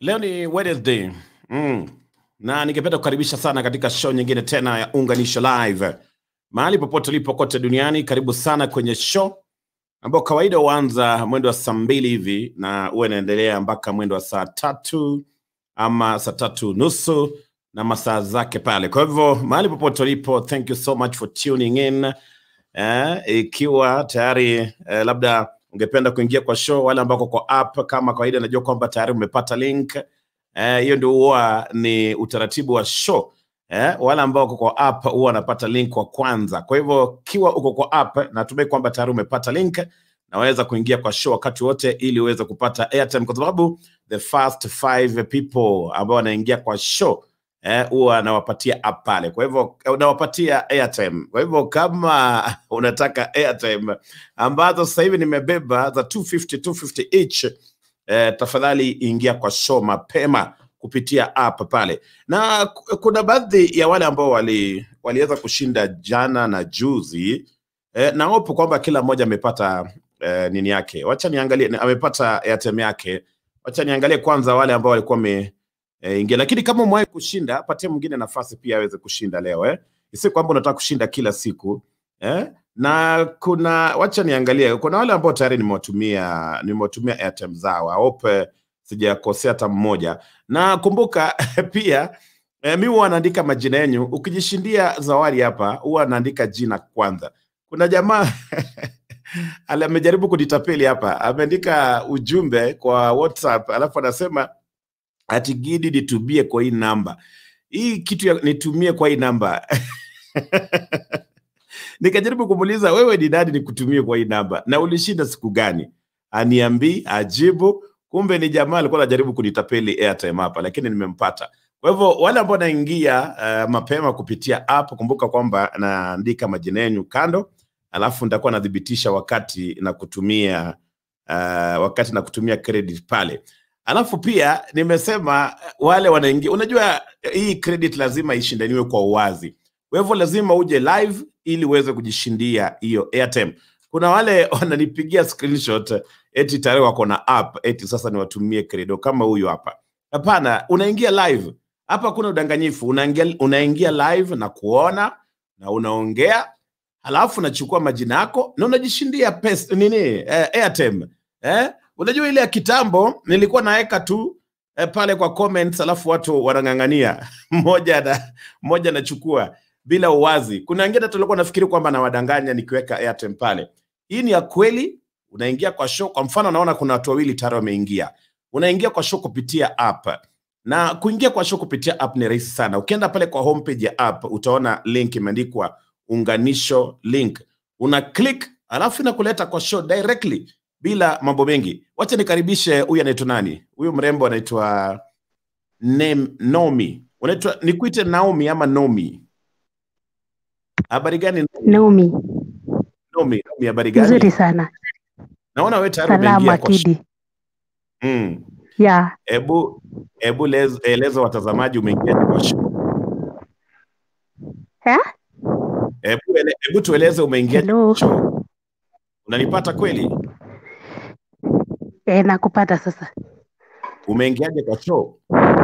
Leo ni Wednesday. Mm. Na ningependa kukaribisha sana katika show nyingine tena ya Unganisho Live. Mahali popote ulipo kote duniani, karibu sana kwenye show ambayo kawaida huanza mwendo wa saa mbili hivi na huwa inaendelea mpaka mwendo wa saa tatu ama saa tatu nusu na masaa zake pale. Kwa hivyo mahali popote ulipo, thank you so much for tuning in. Eh, ikiwa tayari eh, labda ungependa kuingia kwa show, wale ambao kwa app kama kawaida, najua kwamba tayari umepata link eh, hiyo ndio huwa ni utaratibu wa show eh, wale ambao wako kwa app huwa wanapata link kwa kwanza. Kwa hivyo kiwa uko kwa app, natumai kwamba tayari umepata link na waweza kuingia kwa show wakati wote ili uweze kupata airtime, kwa sababu the first five people ambao wanaingia kwa show eh, huwa nawapatia app pale, kwa hivyo eh, unawapatia airtime. Kwa hivyo kama unataka airtime ambazo sasa hivi nimebeba za 250 250 each eh, tafadhali ingia kwa show mapema kupitia app pale, na ku- kuna baadhi ya wale ambao wali waliweza kushinda jana na juzi eh, na hope kwamba kila mmoja amepata eh, nini yake. Wacha niangalie, ni- amepata airtime yake. Wacha niangalie kwanza wale ambao walikuwa wame eh, ingia, lakini kama umewahi kushinda, patie mwingine nafasi pia aweze kushinda leo eh. Si kwamba unataka kushinda kila siku eh? na kuna wacha niangalie, kuna wale ambao tayari nimewatumia nimewatumia airtime zao. I hope eh, sijakosea hata mmoja, na kumbuka pia eh, mi huwa naandika majina yenyu. Ukijishindia zawadi hapa, huwa naandika jina kwanza. Kuna jamaa ali- amejaribu kunitapeli hapa, ameandika ujumbe kwa WhatsApp alafu anasema ati Gidi nitumie kwa hii namba. Hii kitu ya nitumie kwa hii namba Nikajaribu kumuuliza wewe ni nani nikutumie kwa hii namba na ulishinda siku gani? Aniambii, ajibu. Kumbe ni jamaa alikuwa anajaribu kunitapeli airtime hapa, lakini nimempata. Kwa hivyo wale ambao naingia uh, mapema kupitia app, kumbuka kwamba naandika majina yenu kando, alafu nitakuwa nadhibitisha wakati na kutumia uh, wakati na kutumia credit pale. Alafu pia nimesema uh, wale wanaingia, unajua hii credit lazima ishindaniwe kwa uwazi. Kwa hivyo lazima uje live ili uweze kujishindia hiyo airtime. Kuna wale wananipigia screenshot eti tayari wako na app eti sasa niwatumie credo kama huyu hapa. Hapana, unaingia live hapa, kuna udanganyifu. Unaingia, unaingia live na kuona na unaongea, halafu unachukua majina yako na unajishindia pesa nini, eh, airtime eh? Unajua ile ya kitambo nilikuwa naweka tu eh, pale kwa comments, alafu watu wanang'ang'ania mmoja na mmoja anachukua bila uwazi. Kuna wengine tulikuwa nafikiri kwamba nawadanganya nikiweka airtime pale. Hii ni ya kweli. Unaingia kwa show, kwa mfano, naona kuna watu wawili tayari wameingia. Unaingia kwa show kupitia app, na kuingia kwa show kupitia app ni rahisi sana. Ukienda pale kwa homepage ya app utaona link imeandikwa unganisho link, una click alafu inakuleta kwa show directly bila mambo mengi. Wacha nikaribishe huyu anaitwa nani? Huyu mrembo anaitwa Nem- Nomi. Unaitwa nikuite Naomi ama Nomi? Habari gani Naomi, Nomi? Nomi, habari nzuri gani? sana. Naona wewe tayari umeingia Salama kwa show. Kidi. Mm. Ya, Hebu hebu lez- eleza watazamaji umeingia kwa show. eh? Hebu ele, hebu tueleze umeingia Hello. kwa show. Unanipata kweli? Eh, nakupata sasa. Umeingiaje kwa show?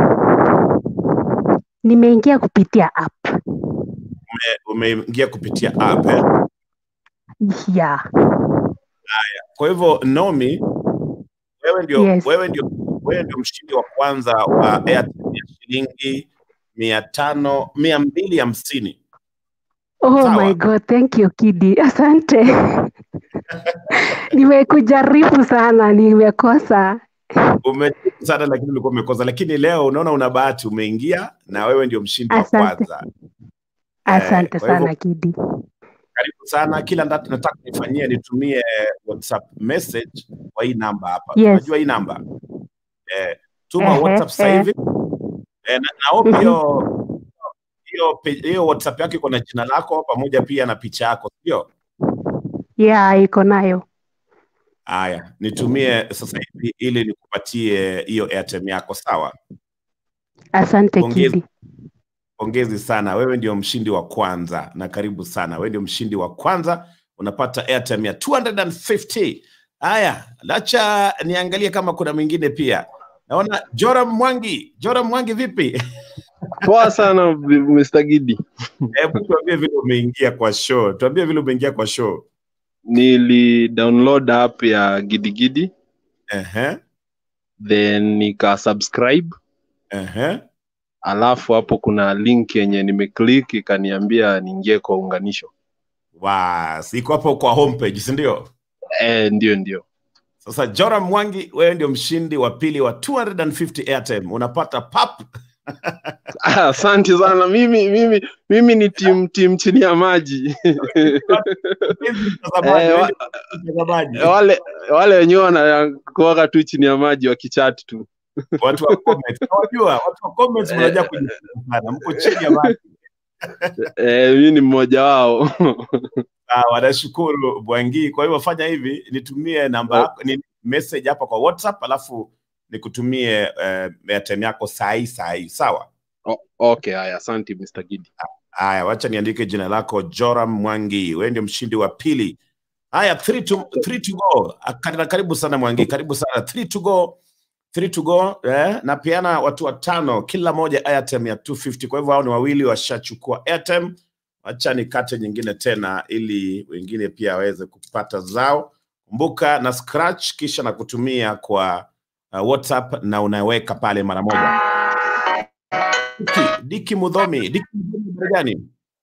Nimeingia kupitia app. Eh, Umeingia kupitia app eh? Ya, Kwa hivyo Nomi, wewe ndio Yes. wewe ndio wewe ndio mshindi wa kwanza wa airtime ya shilingi mia tano mia mbili hamsini. oh Sawa. my god, thank you Kidi, asante. Nimekujaribu sana, nimekosa. Umejaribu sana lakini ulikuwa umekosa, lakini leo unaona una bahati, umeingia na wewe ndio mshindi wa Asante. kwanza. Asante kwa hivyo- sana Kidi. Karibu sana. Kila ndat- nataka nifanyie nitumie WhatsApp message kwa hii namba hapa. Yes. Unajua hii namba eh, tuma Ehe, WhatsApp sasa eh. hivi eh, na, na hope Mhm. hiyo hiyo pe- hiyo WhatsApp yako iko na jina lako pamoja pia na picha yako, sio? Ya, iko nayo. Haya, nitumie sasa hivi ili nikupatie hiyo airtime yako, sawa? Asante Pongezi. Kidi. Pongezi sana, wewe ndio mshindi wa kwanza na karibu sana. Wewe ndio mshindi wa kwanza, unapata airtime ya 250. Haya, lacha niangalie kama kuna mwingine pia. naona Joram Mwangi. Joram Mwangi, vipi? Poa sana Mr. Gidi. Hebu tuambie vile umeingia kwa show, tuambie vile umeingia kwa show. Nili download app ya Gidigidi Ehe, then nika subscribe, ehe. alafu hapo kuna link yenye nimeclick ikaniambia niingie kwa unganisho. Was, iko hapo kwa homepage, si ndio? Eh, ndio ndio. Sasa Joram Mwangi, wewe ndio mshindi wa pili wa 250 airtime. Unapata pap. Ah, Asante sana. Mimi mimi mimi ni team team chini ya maji. Mtazamaji, Eh, wewe wa- ndio mtazamaji. wale wale wenyewe wanakuaga tu chini ya maji wakichat tu. Watu wa comments, unajua watu wa comments mnajua kujifunza sana. Mko chini ya maji. Eh, mimi ni mmoja wao. Sawa, nashukuru Bwangi. Kwa hivyo fanya hivi, nitumie namba yako, ni message hapa kwa WhatsApp, alafu nikutumie uh, airtime yako saa hii saa hii. Sawa. O- okay, haya, asante Mr. Gidi. Haya, wacha niandike jina lako Joram Mwangi, wewe ndio mshindi wa pili. Haya, three to, three to go. Akari- Karibu sana Mwangi, karibu sana. Three to go, three to go. Eh, napeana watu watano, kila moja airtime ya 250. Kwa hivyo hao ni wawili washachukua airtime. Wacha nikate nyingine tena, ili wengine pia waweze kupata zao. Kumbuka na scratch, kisha na kutumia kwa uh, WhatsApp na unaweka pale mara moja. Diki, Diki Mudhomi, Diki Mudhomi habari gani?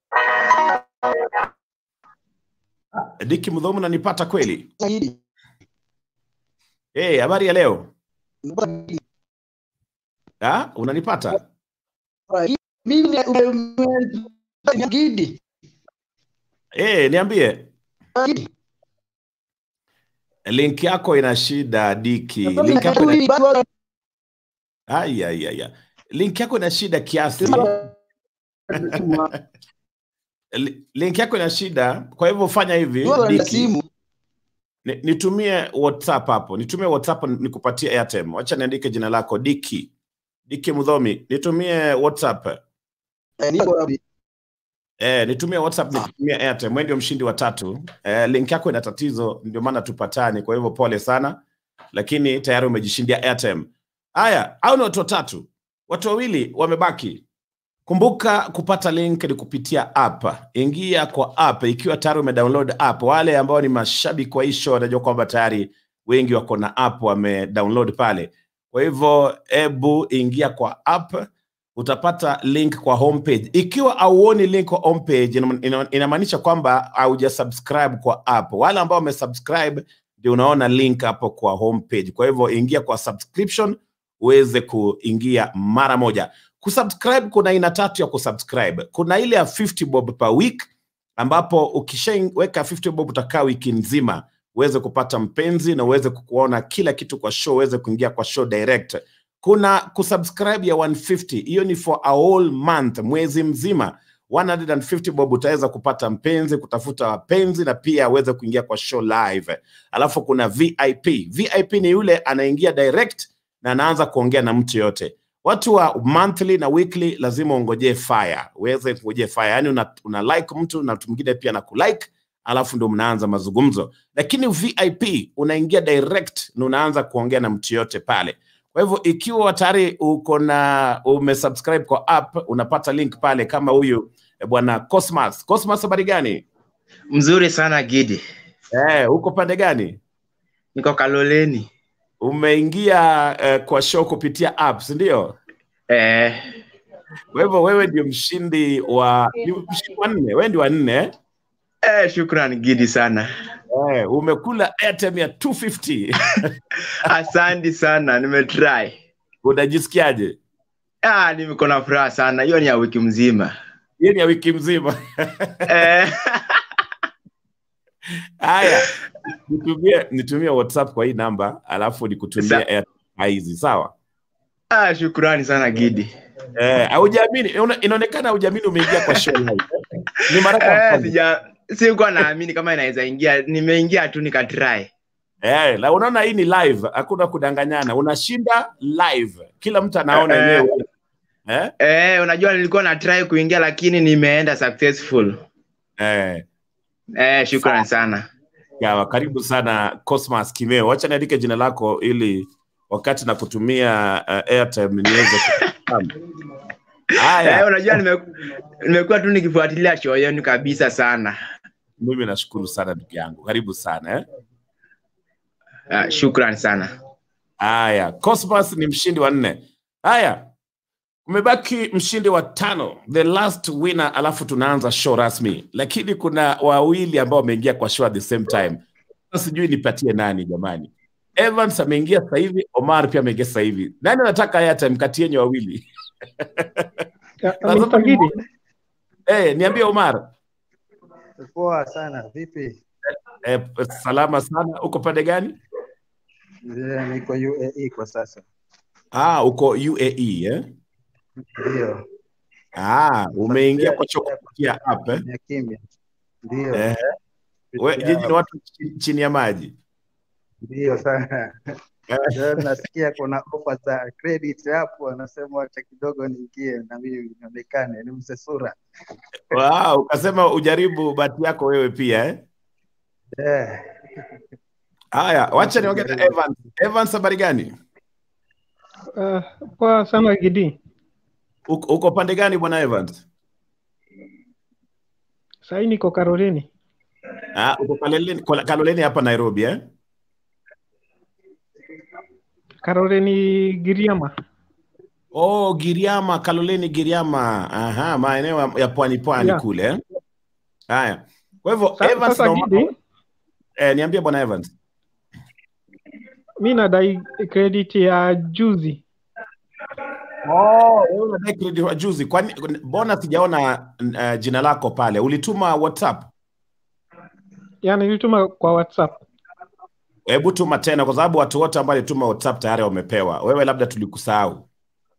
Diki Mudhomi unanipata kweli? zaidi. Eh, habari ya leo? Bora- Ah, unanipata? Mimi ni- ume- ume- Gidi. Eh, niambie. Gidi. Link yako ina shida Diki. Sasa Link yako ina... hivi bado- Ai, ai, ai, ai. Link yako ina shida kiasi. Li- Link yako ina shida. Kwa hivyo fanya hivi bado na Diki. simu. Ni- Nitumie WhatsApp hapo. Nitumie WhatsApp nikupatie airtime. Wacha niandike jina lako Diki. Diki Mudhomi. Nitumie WhatsApp. Eh, niko wapi? Eh, nitumie WhatsApp nikutumie airtime. Wewe ndio mshindi wa tatu. Eh, link yako ina tatizo ndio maana tupatani. Kwa hivyo pole sana. Lakini tayari umejishindia airtime. Haya, au ni watu watatu. Watu wawili wamebaki. Kumbuka kupata link ni kupitia app. Ingia kwa app ikiwa tayari umedownload app. Wale ambao ni mashabiki wa hii show wanajua kwamba tayari wengi wako na app wamedownload pale. Kwa hivyo ebu ingia kwa app, utapata link kwa homepage. Ikiwa hauoni link kwa homepage, ina- ina- inamaanisha kwamba haujasubscribe kwa app. Wale ambao wamesubscribe ndio unaona link hapo kwa homepage. Kwa hivyo ingia kwa subscription uweze kuingia mara moja kusubscribe kuna aina tatu ya kusubscribe kuna ile ya 50 bob per week ambapo ukishaweka 50 bob utakaa wiki nzima uweze kupata mpenzi na uweze kuona kila kitu kwa show uweze kuingia kwa show direct kuna kusubscribe ya 150 hiyo ni for a whole month mwezi mzima 150 bob utaweza kupata mpenzi kutafuta wapenzi na pia uweze kuingia kwa show live alafu kuna vip vip ni yule anaingia direct na anaanza kuongea na mtu yote watu wa monthly na weekly lazima ungojee fire uweze kungojea fire yani una, una like mtu na mtu mwingine pia na kulike alafu ndo mnaanza mazungumzo lakini vip unaingia direct na unaanza kuongea na mtu yote pale kwa hivyo ikiwa tayari uko na umesubscribe kwa app unapata link pale kama huyu eh, bwana cosmas cosmas habari gani Mzuri sana Gidi, eh, uko pande gani niko Kaloleni. umeingia eh, kwa show kupitia app si ndio Eh, kwa hivyo wewe ndio mshindi wa ni mshindi wa nne wewe ndio wa nne eh? eh, shukran Gidi sana, Eh, umekula airtime ya 250 asante sana, nimetry. unajisikiaje Ah, nimeko na furaha sana, hiyo ni ya wiki mzima hiyo ni ya wiki mzima eh, haya nitumie nitumie whatsapp kwa hii namba alafu nikutumie Sa- airtime hizi sawa ah, shukrani sana Gidi. eh, haujaamini una- inaonekana haujaamini umeingia kwa show live eh? ni mara ya Eh, kwanza sija sikuwa naamini kama inaweza ingia, nimeingia tu nikatry. eh, la unaona hii ni live hakuna kudanganyana unashinda live kila mtu anaona Eh, yenyewe eh? Eh, unajua nilikuwa na try kuingia lakini nimeenda successful. Eh, Eh, shukran sana. Sawa, karibu sana Cosmas Kimeo. Wacha niandike jina lako ili wakati na kutumia uh, airtime niweze kufahamu. Eh, Haya, unajua nime- nimekuwa tu nikifuatilia show yenu kabisa sana. mimi nashukuru sana ndugu yangu, karibu sana eh. Uh, shukran sana. Haya, Cosmas ni mshindi wa nne. Haya, umebaki mshindi wa tano, the last winner, alafu tunaanza show rasmi, lakini kuna wawili ambao wameingia kwa show at the same time. Sasa Sijui nipatie nani jamani. Evans ameingia sasa hivi, Omar pia ameingia sasa hivi. Nani anataka airtime kati yenyu wawili? Mr. Gidi, Eh, niambie Omar. Poa sana, vipi? Eh, salama sana. Uko pande gani? Eh, Niko UAE kwa sasa. Ah, uko UAE eh? Ndio. Ah, umeingia kwa show kupitia app eh? Kimya kimya. Ndio. Eh, we, Kupitia- nyinyi ni watu chi- chini ya maji. Ndio sana. Leo nasikia kuna ofa za credit hapo, anasema wacha kidogo niingie na mimi nionekane ni mzee sura. Wow, ukasema ujaribu bahati yako wewe pia eh? Eh, Haya, wacha niongee na Evans. Evans, habari gani? uh, poa sana Gidi. Uko, uko pande gani bwana Evans? Sahii niko Karolini. Ah, uko Kaloleni, Kola- Kaloleni hapa Nairobi eh? Karolini Giriama. Oh, Giriama, Kaloleni Giriama. Aha, maeneo ya- ya pwani pwani Yeah. kule eh? Haya. Kwa hivyo Sa- Evans Sasa na Gidi, eh, niambie bwana Evans. mi nadai credit ya juzi. Oh, wewe unadai credit wa juzi. Kwani mbona sijaona uh, jina lako pale? Ulituma WhatsApp? Yani nilituma kwa WhatsApp. Hebu tuma tena, kwa sababu watu wote ambao walituma WhatsApp tayari wamepewa. Wewe labda tulikusahau.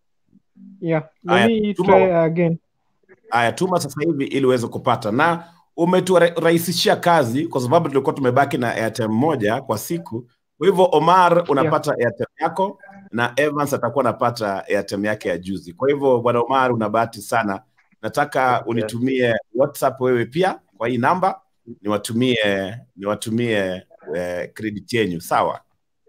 Yeah, Aya, let me tuma- try again. Aya, tuma sasa hivi ili uweze kupata, na umeturahisishia kazi kwa sababu tulikuwa tumebaki na airtime moja kwa siku. Kwa hivyo Omar unapata airtime yako na Evans atakuwa anapata airtime yake ya juzi. Kwa hivyo bwana Omar, una bahati sana. Nataka unitumie WhatsApp wewe pia kwa hii namba, niwatumie niwatumie eh, credit yenyu, sawa?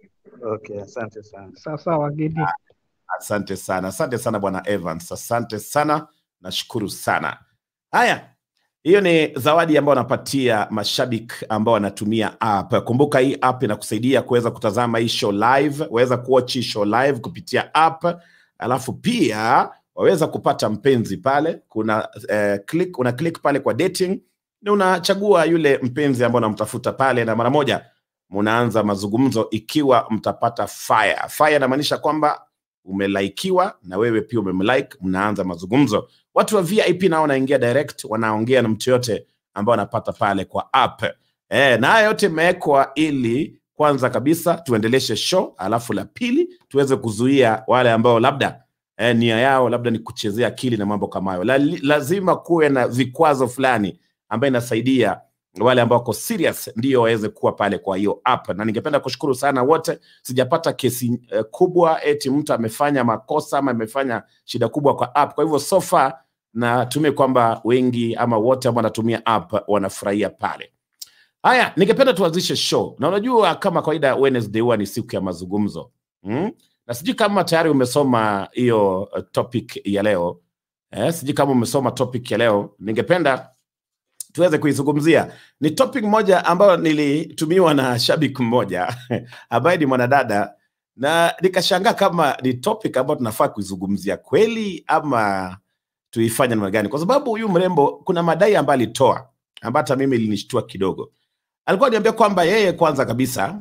okay, asante sana. Sawa sawa Gidi. Asante sana, asante sana bwana Evans, asante sana, nashukuru sana. Haya, hiyo ni zawadi ambayo wanapatia mashabiki ambao wanatumia app. Kumbuka hii app inakusaidia kuweza kutazama hii show live, waweza kuwatch hii show live kupitia app, alafu pia waweza kupata mpenzi pale. Kuna eh, click, una click pale kwa dating na unachagua yule mpenzi ambao unamtafuta pale, na mara moja mnaanza mazungumzo ikiwa mtapata fire. Fire inamaanisha kwamba umelaikiwa na wewe pia umemlike, mnaanza mazungumzo. Watu wa VIP nao wanaingia direct, wanaongea na mtu yote ambao wanapata pale kwa app. E, na haya yote imewekwa ili kwanza kabisa tuendeleshe show, alafu la pili tuweze kuzuia wale ambao labda eh, nia yao labda ni kuchezea akili na mambo kama hayo. La, lazima kuwe na vikwazo fulani ambayo inasaidia wale ambao wako serious ndio waweze kuwa pale kwa hiyo app, na ningependa kushukuru sana wote. Sijapata kesi eh, kubwa eti mtu amefanya makosa ama amefanya shida kubwa kwa app. Kwa hivyo so far natumai kwamba wengi ama wote ambao wanatumia app wanafurahia pale. Haya, ningependa tuanzishe show, na unajua kama kawaida Wednesday huwa ni siku ya mazungumzo mm? na sijui kama tayari umesoma hiyo uh, topic ya leo eh, sijui kama umesoma topic ya leo. Ningependa tuweze kuizungumzia. Ni topic moja ambayo nilitumiwa na shabiki mmoja ambaye ni mwanadada, na nikashangaa kama ni topic ambayo tunafaa kuizungumzia kweli ama tuifanye namna gani, kwa sababu huyu mrembo kuna madai ambayo alitoa ambayo hata mimi ilinishtua kidogo. Alikuwa aniambia kwamba yeye kwanza kabisa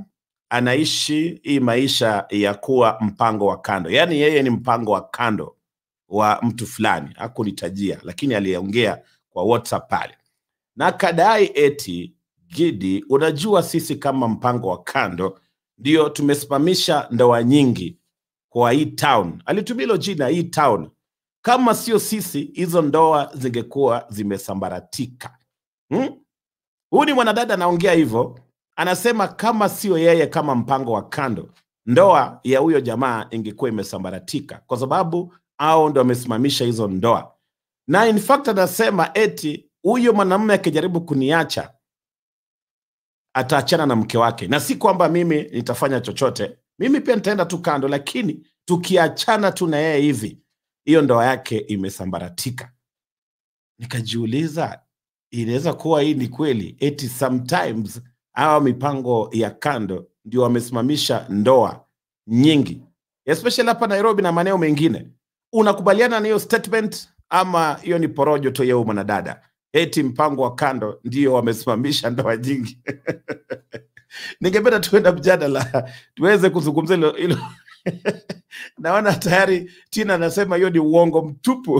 anaishi hii maisha ya kuwa mpango wa kando, yaani yeye ni mpango wa kando wa mtu fulani, hakunitajia, lakini aliongea kwa WhatsApp pale na kadai eti Gidi, unajua sisi kama mpango wa kando ndio tumesimamisha ndoa nyingi kwa hii town. Alitumia hilo jina hii town. Kama sio sisi, hizo ndoa zingekuwa zimesambaratika. Hmm? Huyu ni mwanadada anaongea hivyo, anasema kama sio yeye kama mpango wa kando, ndoa ya huyo jamaa ingekuwa imesambaratika, kwa sababu au ndo wamesimamisha hizo ndoa. Na in fact anasema eti huyo mwanamume akijaribu kuniacha ataachana na mke wake, na si kwamba mimi nitafanya chochote mimi pia nitaenda tu kando, lakini tukiachana tu na yeye hivi, hiyo ndoa yake imesambaratika. Nikajiuliza, inaweza kuwa hii ni kweli, eti sometimes hawa mipango ya kando ndio wamesimamisha ndoa nyingi, especially hapa Nairobi na maeneo mengine. Unakubaliana na hiyo statement ama hiyo ni porojo tu ya huyu mwanadada? Eti mpango wa kando ndio wamesimamisha ndoa nyingi. Ningependa tuenda mjadala tuweze kuzungumzia hilo hilo. Naona tayari Tina anasema hiyo ni uongo mtupu.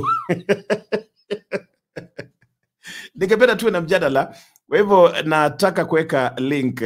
Ningependa tuwe na mjadala, kwa hivyo nataka kuweka link.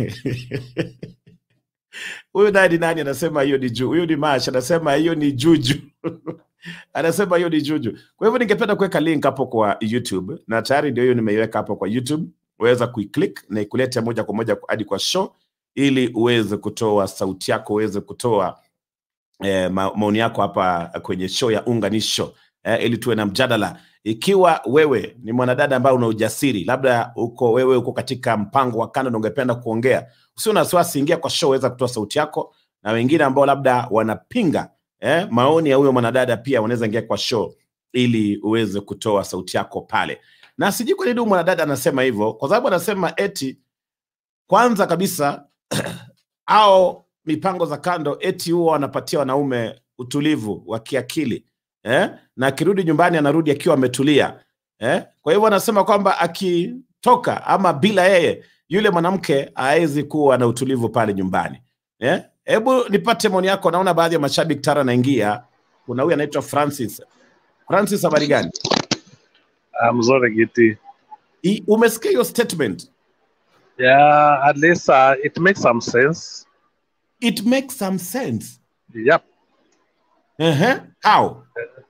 Huyu naye ni nani? Anasema hiyo ni juu. Huyu ni Mash, anasema hiyo ni juju. anasema hiyo ni juju. Kwa hivyo ningependa kuweka link hapo kwa YouTube, na tayari ndio hiyo nimeiweka hapo kwa YouTube. Uweza kuiclick na ikulete moja kwa moja hadi kwa show, ili uweze kutoa sauti yako, uweze kutoa eh, ma- maoni yako hapa kwenye show ya Unganisho eh, ili tuwe na mjadala. Ikiwa wewe ni mwanadada ambaye una ujasiri, labda uko wewe uko katika mpango wa kando na ungependa kuongea, usio na wasiwasi, ingia kwa show, weza kutoa sauti yako, na wengine ambao labda wanapinga eh, maoni ya huyo mwanadada pia wanaweza ingia kwa show ili uweze kutoa sauti yako pale. Na sijui kwa nini huyu mwanadada anasema hivyo, kwa sababu anasema eti kwanza kabisa au mipango za kando eti huwa wanapatia wanaume utulivu wa kiakili eh? na akirudi nyumbani anarudi akiwa ametulia eh? kwa hivyo anasema kwamba akitoka ama bila yeye yule mwanamke hawezi kuwa na utulivu pale nyumbani eh? hebu nipate maoni yako naona baadhi ya mashabiki tara anaingia kuna huyu anaitwa francis francis habari gani Ah, mzuri Giti. I- umesikia hiyo statement Yeah, at least uh, it makes some sense. it makes some sense Yep. uh-huh. how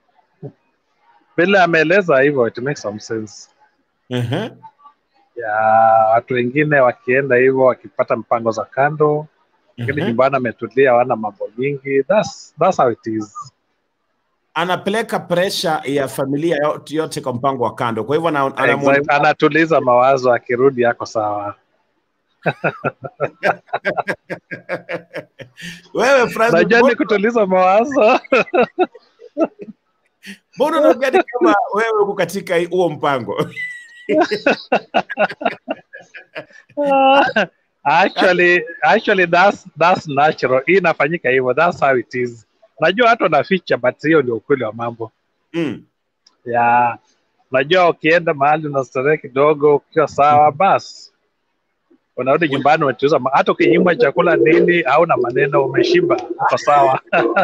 Vile ameeleza hivyo, it makes some sense. uh-huh. Ya watu wengine wakienda hivyo wakipata mpango za kando, lakini Mhm. nyumbani ametulia, hawana mambo mingi. That's, that's how it is. anapeleka presha ya familia yote, yote kwa mpango wa kando. Kwa hivyo ana- anamuona- Exact. Anatuliza mawazo, akirudi yako sawa. wewe Francis, Najua ni mbona- kutuliza mawazo. mbona unaongea ni kama wewe uko katika hii- huo mpango? actually, actually that's, that's natural. Hii inafanyika hivyo, that's how it is. Najua watu wanaficha, but hiyo ndio ukweli wa mambo. Mm. ya unajua ukienda mahali unastarehe kidogo ukiwa sawa basi unarudi nyumbani umetuliza ma- hata ukinyimwa chakula nini hauna maneno umeshiba uko sawa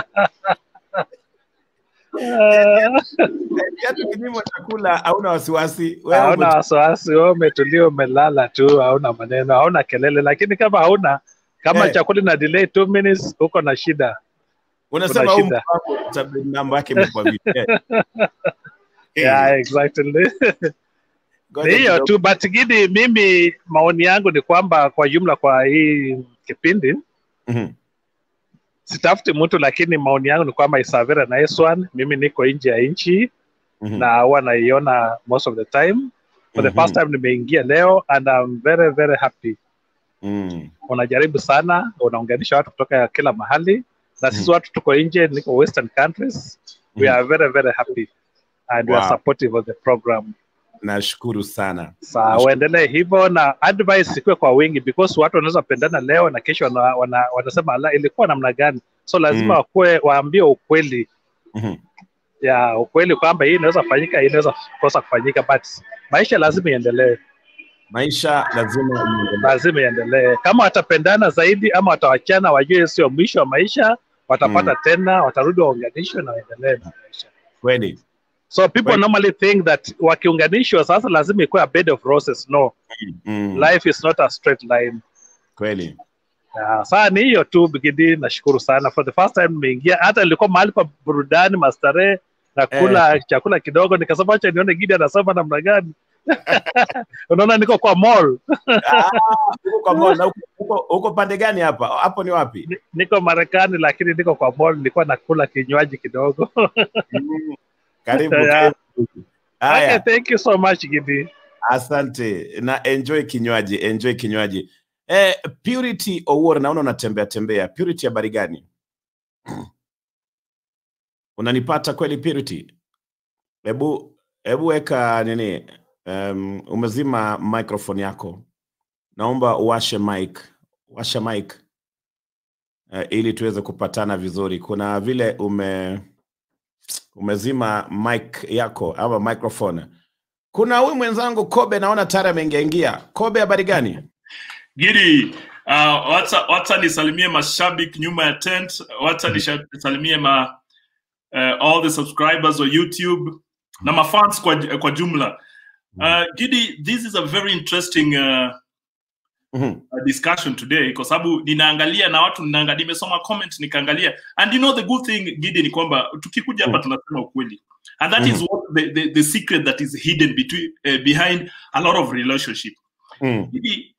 Hata kinyimo chakula hauna wasiwasi. Wewe hauna uko- wasiwasi wewe umetulia umelala tu hauna maneno hauna kelele lakini kama hauna kama Eh. chakula ina delay two minutes uko na shida unasema kuna huu shida. mpango tab- mambo yake imekuwa vipi? Eh. Eh, yeah, exactly ngoja Ni hiyo kidogo. tu but gidi mimi maoni yangu ni kwamba kwa jumla kwa hii kipindi Mhm. sitafuti mtu lakini maoni yangu ni kwamba is a very nice one mimi niko nje ya nchi Mhm. na huwa naiona most of the time for the Mhm. first time nimeingia leo and I'm very very happy Mm. unajaribu sana unaunganisha watu kutoka kila mahali na sisi Mhm. watu tuko nje niko western countries we Mhm. are very very happy and we are Wow. supportive of the program Nashukuru sana. sa Nashukuru. uendelee hivyo na advice ikuwe kwa wingi because watu wanaweza pendana leo na kesho wana, wana, wanasema ala ilikuwa namna gani so lazima Mm. wakuwe waambie ukweli Mhm. ya ukweli kwamba hii inaweza fanyika hii inaweza kosa kufanyika but maisha lazima iendelee Maisha lazima iendelee. lazima iendelee kama watapendana zaidi ama watawachana wajue sio mwisho wa maisha watapata Mm. tena watarudi waunganishwe na waendelee na maisha Kweli. so people Kweli. normally think that wakiunganishwa sasa lazima ikuwe a bed of roses no Mm. life is not a straight line Kweli. Ya, saa ni hiyo tu Bigidi, nashukuru sana for the first time nimeingia. Hata nilikuwa mahali pa burudani mastarehe na kula chakula kidogo, nikasema acha nione Gidi anasema namna gani. Unaona, niko kwa mall, Ah, uko kwa mall na uko- uko uko pande gani hapa? Hapo ni wapi? Ni- niko Marekani lakini niko kwa mall, nilikuwa nakula kinywaji kidogo. Mm. Karibu. Yeah. karibu. Okay, Haya, thank you so much Gidi. asante na enjoy kinywaji, enjoy kinywaji. Eh, Purity Owuor, naona unatembea tembea. Purity, habari gani? Unanipata kweli Purity? Hebu hebu weka nini, um, umezima microphone yako, naomba uwashe mic, washa mic uh, ili tuweze kupatana vizuri. Kuna vile ume umezima mic yako ama microphone. Kuna huyu mwenzangu Kobe, naona tayari ameingia ingia. Kobe, habari gani? Gidi, uh, wacha, wacha nisalimie mashabiki nyuma ya tent, wacha nisha- nisalimie ma uh, all the subscribers wa YouTube na mafans kwa, kwa jumla. Uh, Gidi, this is a very interesting uh, Mhm. uh, discussion today kwa sababu ninaangalia na watu ninaangalia, nimesoma comment nikaangalia, and you know the good thing Gidi ni kwamba tukikuja hapa tunasema ukweli and that is what the, the, the secret that is hidden between, uh, behind a lot of relationship. Mm. Gidi,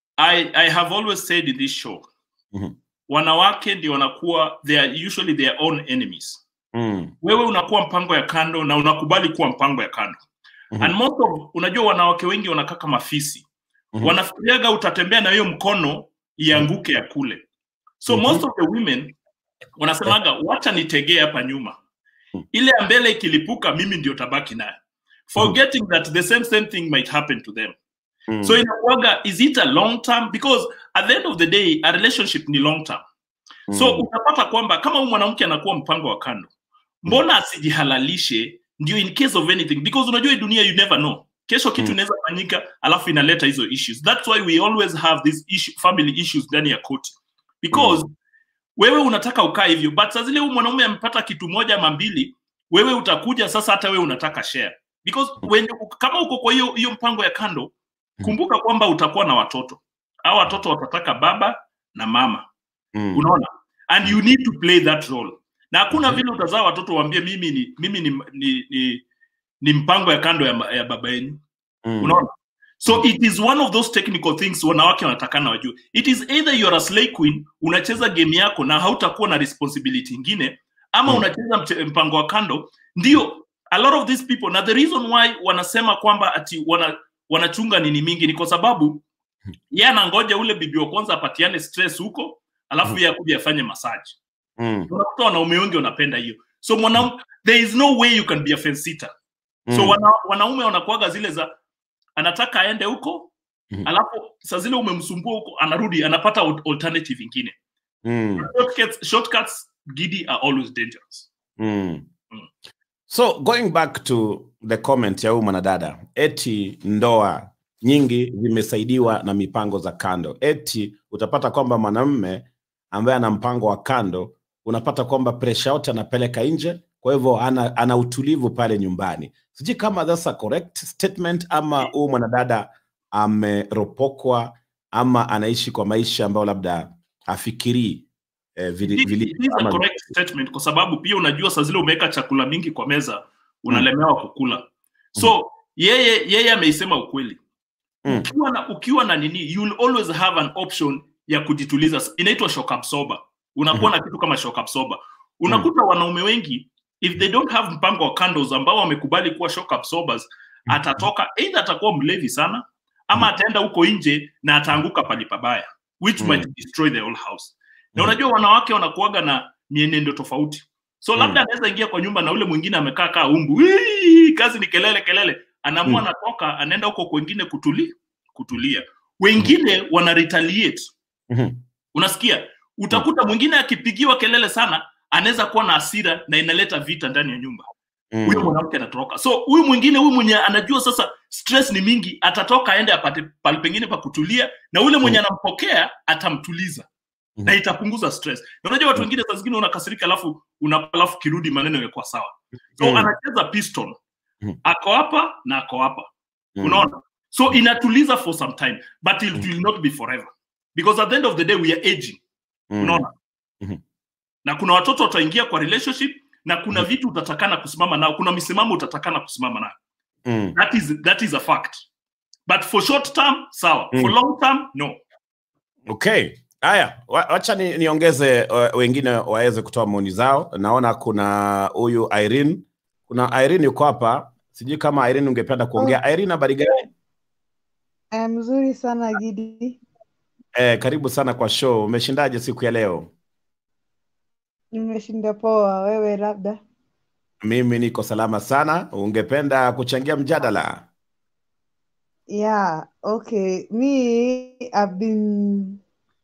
I, I have always said in this show Mhm. wanawake ndio wanakuwa they are usually their own enemies Mm. wewe unakuwa mpango ya kando na unakubali kuwa mpango ya kando Mhm. and most of unajua wanawake wengi wanakaa kama fisi Mhm. wanafikiriaga utatembea na hiyo mkono ianguke ya kule so Mhm. most of the women wanasemaga wacha nitegee hapa nyuma ile ya mbele ikilipuka mimi ndio tabaki nayo forgetting that the same same thing might happen to them Mm. so inakuaga is it a long term because at the end of the day a relationship ni long term so Mm. utapata kwamba kama huyu mwanamke anakuwa mpango wa kando mbona asijihalalishe ndio in case of anything because unajua hii dunia you never know kesho kitu Mm. inaweza fanyika alafu inaleta hizo issues that's why we always have these issue, family issues ndani ya koti because wewe unataka ukaa hivyo but saa zile huyu mwanaume amepata kitu moja ama mbili wewe utakuja sasa hata wewe unataka share because when, kama uko kwa hiyo hiyo mpango ya kando kumbuka kwamba utakuwa na watoto au watoto watataka baba na mama Mm. unaona and you need to play that role na hakuna vile utazaa watoto waambie mimi ni mimi ni, ni, ni, ni mpango ya kando ya, ma- ya baba yenu Mm. unaona so it is one of those technical things wanawake wanatakana wajue it is either you're a slay queen unacheza game yako na hautakuwa na responsibility ingine ama Mm. unacheza mche- mpango wa kando ndio a lot of these people na the reason why wanasema kwamba ati wana, wanachunga nini mingi ni kwa sababu ye anangoja ule bibi wa kwanza apatiane stress huko alafu ye akuja afanye masaji Mm. unakuta wanaume wengi wanapenda hiyo so mwanaume there is no way you can be a fence sitter so Mm. wana, wanaume wanakuaga zile za anataka aende huko Mhm. alafu saa zile umemsumbua huko anarudi anapata al- alternative ingine Mm. shortcuts, shortcuts gidi are always dangerous Mm. Mm. So going back to the comment ya huyu mwanadada, eti ndoa nyingi zimesaidiwa na mipango za kando. Eti utapata kwamba mwanamume ambaye ana mpango wa kando, unapata kwamba presha yote anapeleka nje, kwa hivyo ana, ana utulivu pale nyumbani. Sijui kama that's a correct statement ama huyu mwanadada ameropokwa ama anaishi kwa maisha ambayo labda afikirii eh, vili, It- vili, it is a ama- correct statement kwa sababu pia unajua saa zile umeweka chakula mingi kwa meza unalemewa kukula so yeye yeye ameisema ukweli Mm. ukiwa na ukiwa na nini you will always have an option ya kujituliza inaitwa shock absorber unakuwa na kitu kama shock absorber unakuta wanaume wengi if they don't have mpango wa candles ambao wamekubali kuwa shock absorbers atatoka either atakuwa mlevi sana ama ataenda huko nje na ataanguka pali pabaya which Mm. might destroy the whole house na Mm. unajua wanawake wanakuaga na mienendo tofauti so Mm. labda anaweza ingia kwa nyumba na ule mwingine amekaa kaa umbu "Wii, kazi ni kelele kelele anaamua Mm. anatoka anaenda huko kwengine kutuli, kutulia wengine wana retaliate Mhm. unasikia utakuta mwingine akipigiwa kelele sana anaweza kuwa na hasira na inaleta vita ndani ya nyumba Mm. huyo mwanamke anatoroka so huyu mwingine huyu mwenye anajua sasa stress ni mingi atatoka aende apate pali pengine pa kutulia na ule mwenye anampokea atamtuliza Mhm. na itapunguza stress na unajua watu wengine saa zingine unakasirika alafu una, alafu kirudi maneno yamekuwa sawa so Mm. anacheza piston Mhm. ako hapa na ako hapa Mm. unaona so inatuliza for some time but it will not be forever because at the end of the day we are aging Mm. unaona Mhm. na kuna watoto wataingia kwa relationship na kuna vitu utatakana kusimama nao kuna misimamo utatakana kusimama nayo Mm. that is, that is a fact but for short term sawa Mm. for long term no Okay. Haya, wa- wacha ni, niongeze uh, wengine waweze kutoa maoni zao. Naona kuna huyu Irene. Kuna Irene yuko hapa. Sijui kama Irene ungependa kuongea. Irene habari gani? Eh, mzuri sana Gidi. Eh, karibu sana kwa show. Umeshindaje siku ya leo? Nimeshinda poa, wewe labda? Mimi niko salama sana. Ungependa kuchangia mjadala? Yeah, okay. Me, I've been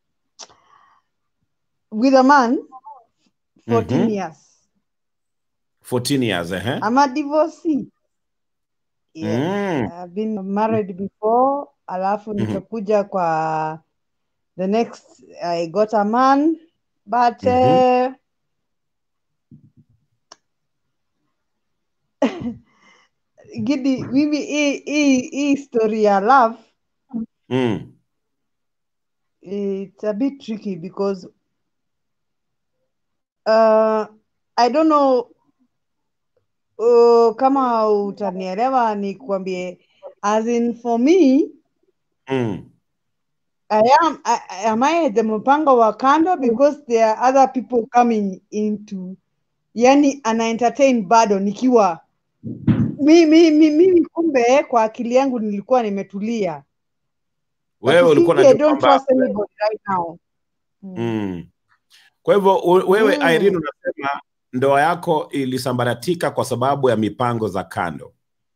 with a man 14 Mhm. years. 14 years, eh? I'm a divorcee. Yes. Mm. I've been married before, alafu Mhm. nikakuja kwa the next I got a man, but Mhm. uh, Gidi, mimi hii hii hii story ya love Mm. it's a bit tricky because uh, I don't know uh, kama utanielewa nikwambie as in for me Mm. I am I, am I the mpango wa kando because there are other people coming into yani ana entertain bado nikiwa mimi mi, mi, mi kumbe kwa akili yangu nilikuwa nimetulia Wewe ulikuwa Lakini I unajua don't kwamba trust anybody right now mm. Kwa hivyo u- wewe Mm. Irene unasema ndoa yako ilisambaratika kwa sababu ya mipango za kando.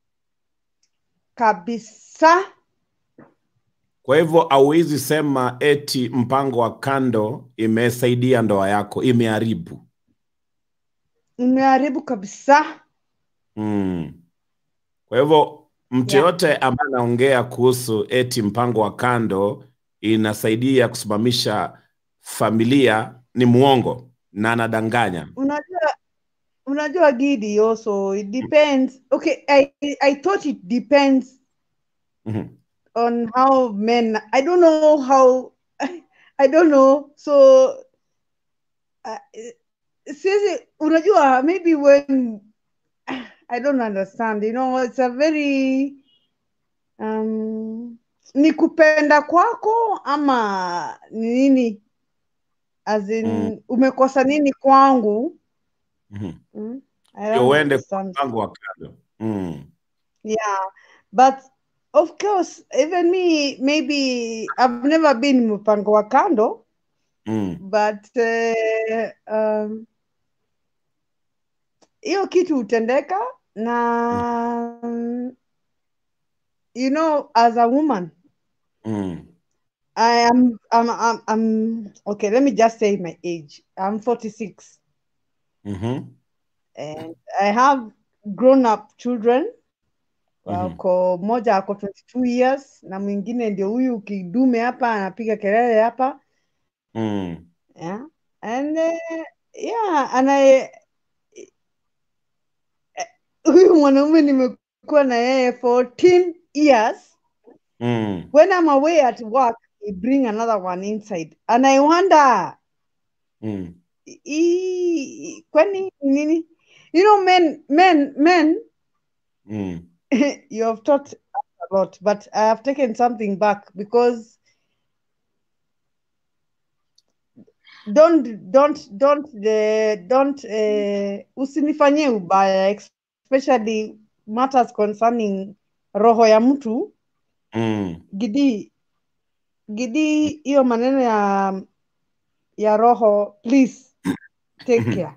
kabisa Kwa hivyo hauwezi sema eti mpango wa kando imesaidia ndoa yako, imeharibu. imeharibu kabisa Mm. Kwa hivyo mtu Yeah. yote ambaye anaongea kuhusu eti mpango wa kando inasaidia kusimamisha familia ni muongo na anadanganya. unajua unajua gidi also it depends okay I, I thought it depends Mhm. on how men i don't know how i don't know so uh, sisi unajua maybe when i don't understand you know it's a very um, ni kupenda kwako ama ni nini as in Mm. umekosa nini kwangu Mhm. mm? I Ndio don't uende kwa understand. mpango wa kando. Mm. Yeah, but of course, even me, maybe I've never been mpango wa kando, Mm. but uh, um, hiyo kitu hutendeka na you know, as a woman, Mm. I am I'm, I'm, I'm okay. Let me just say my age. I'm 46, Mhm. and I have grown up children. Mhm. wako mmoja ako 22 years na mwingine ndio huyu kidume hapa anapiga kelele hapa Mm. yeah. and uh, yeah and I, huyu mwanaume nimekuwa na yeye 14 years Mm. when I'm away at work he bring another one inside and I wonder Mm. hii kwani nini you know men men men Mm. you have taught us a lot, but I have taken something back because don't don't don't uh, don't uh, usinifanyie ubaya especially matters concerning roho ya mtu Mm. gidi gidi hiyo maneno ya ya roho please take care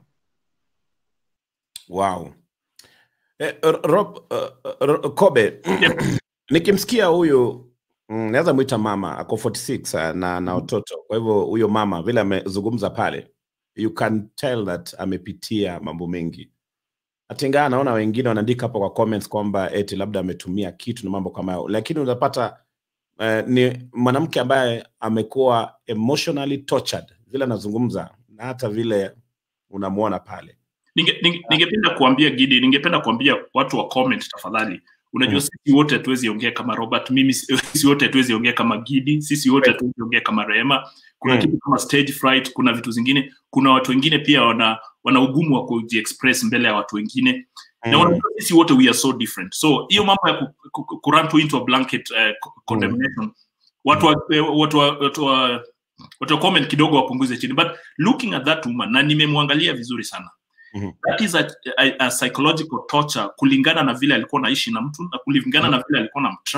Wow. Eh, R- Rob, uh, uh, Kobe, nikimsikia huyu mm, naweza mwita mama ako 46 uh, na na watoto. Kwa hivyo huyo mama vile amezungumza pale, you can tell that amepitia mambo mengi. Hata ingawa naona wengine wanaandika hapo kwa comments kwamba eti labda ametumia kitu na mambo kama hayo, lakini unapata uh, ni mwanamke ambaye amekuwa emotionally tortured vile anazungumza na hata vile unamwona pale. Ninge- ninge- ningependa kuambia Gidi, ningependa kuambia watu wa comment tafadhali. Unajua Mm. sisi wote hatuwezi ongea kama Robert, mimi si- sisi wote hatuwezi ongea kama Gidi, sisi wote hatuwezi ongea kama Rehema. Kuna Mm. kitu kama stage fright, kuna vitu zingine, kuna watu wengine pia wana wana ugumu wa kujiexpress mbele ya watu wengine na Mm. unajua sisi wote we are so different. So hiyo mambo ya ku, ku, ku, kurun to into a blanket uh, co- condemnation watu wa, eh, watu wa, watu wa, watu wa comment kidogo wapunguze chini, but looking at that woman na nimemwangalia vizuri sana Mhm. that is a, a, a psychological torture kulingana na vile alikuwa naishi na mtu na kulingana na vile alikuwa na mtrust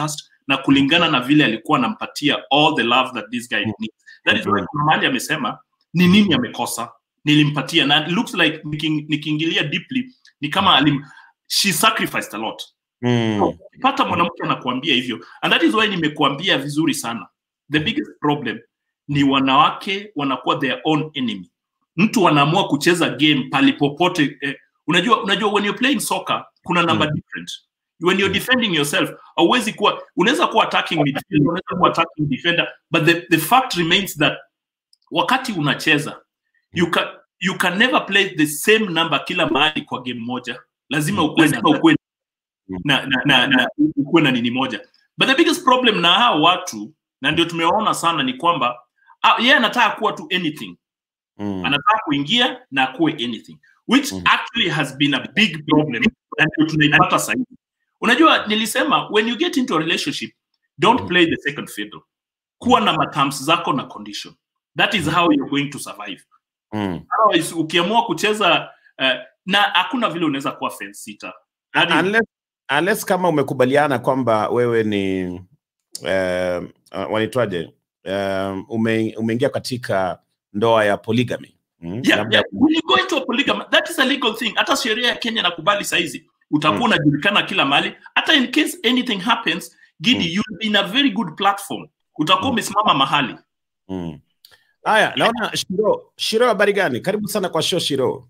na kulingana na vile alikuwa anampatia all the love that this guy needs. That is why kuna mahali amesema ni nini amekosa nilimpatia na it looks like niking- nikiingilia deeply ni kama alim, she sacrificed a lot Mm. pata mwanamke anakuambia hivyo and that is why nimekuambia vizuri sana the biggest problem ni wanawake wanakuwa their own enemy mtu anaamua kucheza game palipopote eh, unajua unajua when you're playing soccer kuna number different when you're defending yourself hauwezi kuwa unaweza kuwa attacking midfield unaweza kuwa attacking defender but the, the fact remains that wakati unacheza you can, you can never play the same number kila mahali kwa game moja lazima ukuwe lazima ukuwe na, na, na, na ukuwe na nini moja but the biggest problem na hao watu na ndio tumewaona sana ni kwamba ah, yeye anataka kuwa tu anything Mm. anataka kuingia na akuwe anything which actually has been a big problem na ndio tunaipata sahizi unajua nilisema when you get into a relationship don't play the second fiddle kuwa na materms zako na condition that is how you're going to survive Mm. otherwise ukiamua kucheza uh, na hakuna vile unaweza kuwa fence sitter Hadi- unless, unless kama umekubaliana kwamba wewe ni uh, uh, wanaitwaje uh, ume, umeingia katika ndoa ya polygamy mm? yeah, labda yeah. When you go into a polygamy, that is a legal thing. Hata sheria ya Kenya nakubali saizi, utakuwa unajulikana kila mahali. Hata in case anything happens, Gidi, you'll be in a very good platform. Utakuwa umesimama mahali. Mm. Haya, naona Shiro. Shiro, habari gani? Karibu sana kwa show Shiro.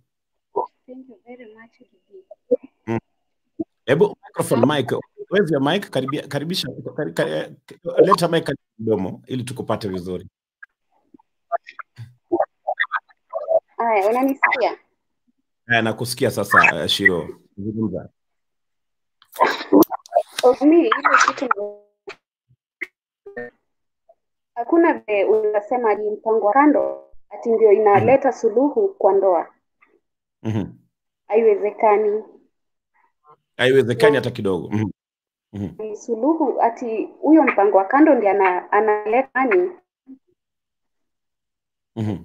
Mm. Hebu microphone mic. Where's your mic? Karibia, karibisha kar, kar, leta mic karibu mdomo ili tukupate vizuri. Haya, unanisikia? Haya, nakusikia sasa uh, Shiro. Zungumza. Mi ile kitu hakuna vile unasema ni mpango wa kando ati ndio inaleta suluhu kwa ndoa. Mhm. Haiwezekani. Haiwezekani hata kidogo. Mhm. Mhm. Ni suluhu ati huyo mpango wa kando ndiye ana, analeta nani? Mhm.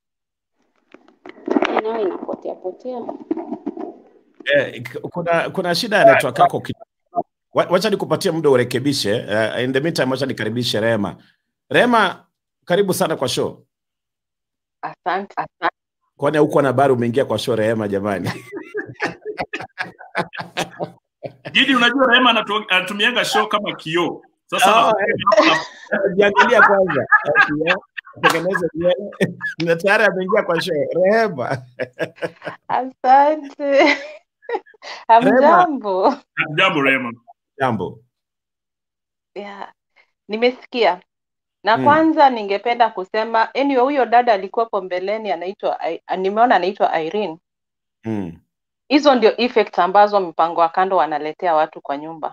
Nayo inapotea potea. Eh, k- kuna kuna shida ya network yako kidogo. Wa- Wacha nikupatie muda urekebishe. Uh, in the meantime wacha nikaribishe Rema. Rema, karibu sana kwa show. Asante, asante. Kwani huko na habari umeingia kwa show Rehema jamani? Gidi, unajua Rehema anatu- anatumianga show kama kioo. Sasa Oh, Jiangalia kwanza. Eh, Tengeneza nywele. Na tayari ameingia kwa show. Rehema. Asante. Hamjambo. jambo Rehema. Jambo. Yeah. Nimesikia. Na Mm. kwanza ningependa kusema anyway, huyo dada alikuwepo mbeleni anaitwa I- nimeona anaitwa Irene. Mm. Hizo ndio effects ambazo mpango wa kando wanaletea watu kwa nyumba.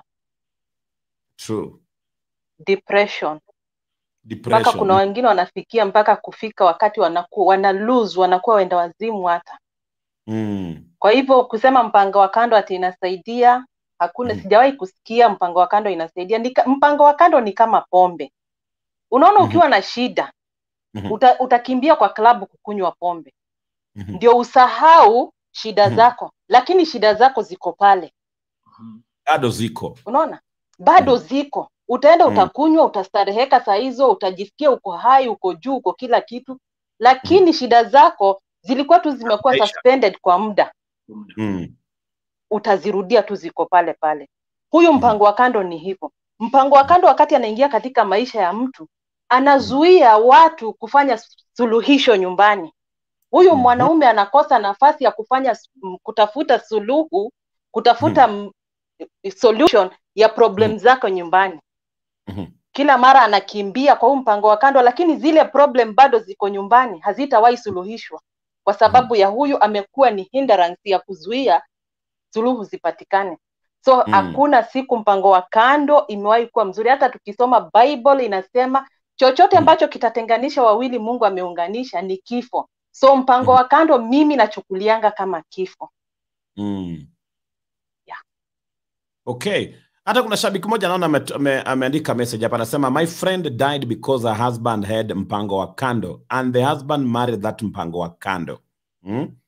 True. Depression. Mpaka Depression. kuna wengine wanafikia mpaka kufika wakati wanaku, wana lose wanakuwa wenda wazimu hata. Mm. Kwa hivyo kusema mpango wa kando ati inasaidia hakuna, sijawahi kusikia mpango wa kando inasaidia. Nika, mpango wa kando ni kama pombe. Unaona, ukiwa na shida Mhm. uta, utakimbia kwa klabu kukunywa pombe Mhm. ndio usahau shida Mhm. zako, lakini shida zako ziko pale, Bado ziko. unaona, bado ziko. Utaenda Mhm. utakunywa, utastareheka saa hizo, utajisikia uko hai, uko juu, uko kila kitu, lakini shida zako zilikuwa tu zimekuwa Maisha. suspended kwa muda Mm. utazirudia tu ziko pale pale. Huyu mpango wa kando ni hivyo. Mpango wa kando wakati anaingia katika maisha ya mtu, anazuia watu kufanya suluhisho nyumbani. Huyu mwanaume anakosa nafasi ya kufanya s- m- kutafuta suluhu, kutafuta mm. solution ya problem zako nyumbani. Mhm. Kila mara anakimbia kwa huu mpango wa kando, lakini zile problem bado ziko nyumbani, hazitawahi suluhishwa kwa sababu ya huyu amekuwa ni hindrance ya kuzuia suluhu zipatikane. So Mm. hakuna siku mpango wa kando imewahi kuwa mzuri. Hata tukisoma Bible inasema chochote ambacho kitatenganisha wawili Mungu ameunganisha ni kifo. So mpango wa kando mimi nachukulianga kama kifo. Mm. Yeah. Okay. Hata kuna shabiki mmoja naona ame- ame- ameandika message hapa anasema my friend died because her husband had mpango wa kando and the husband married that mpango wa kando. Mm?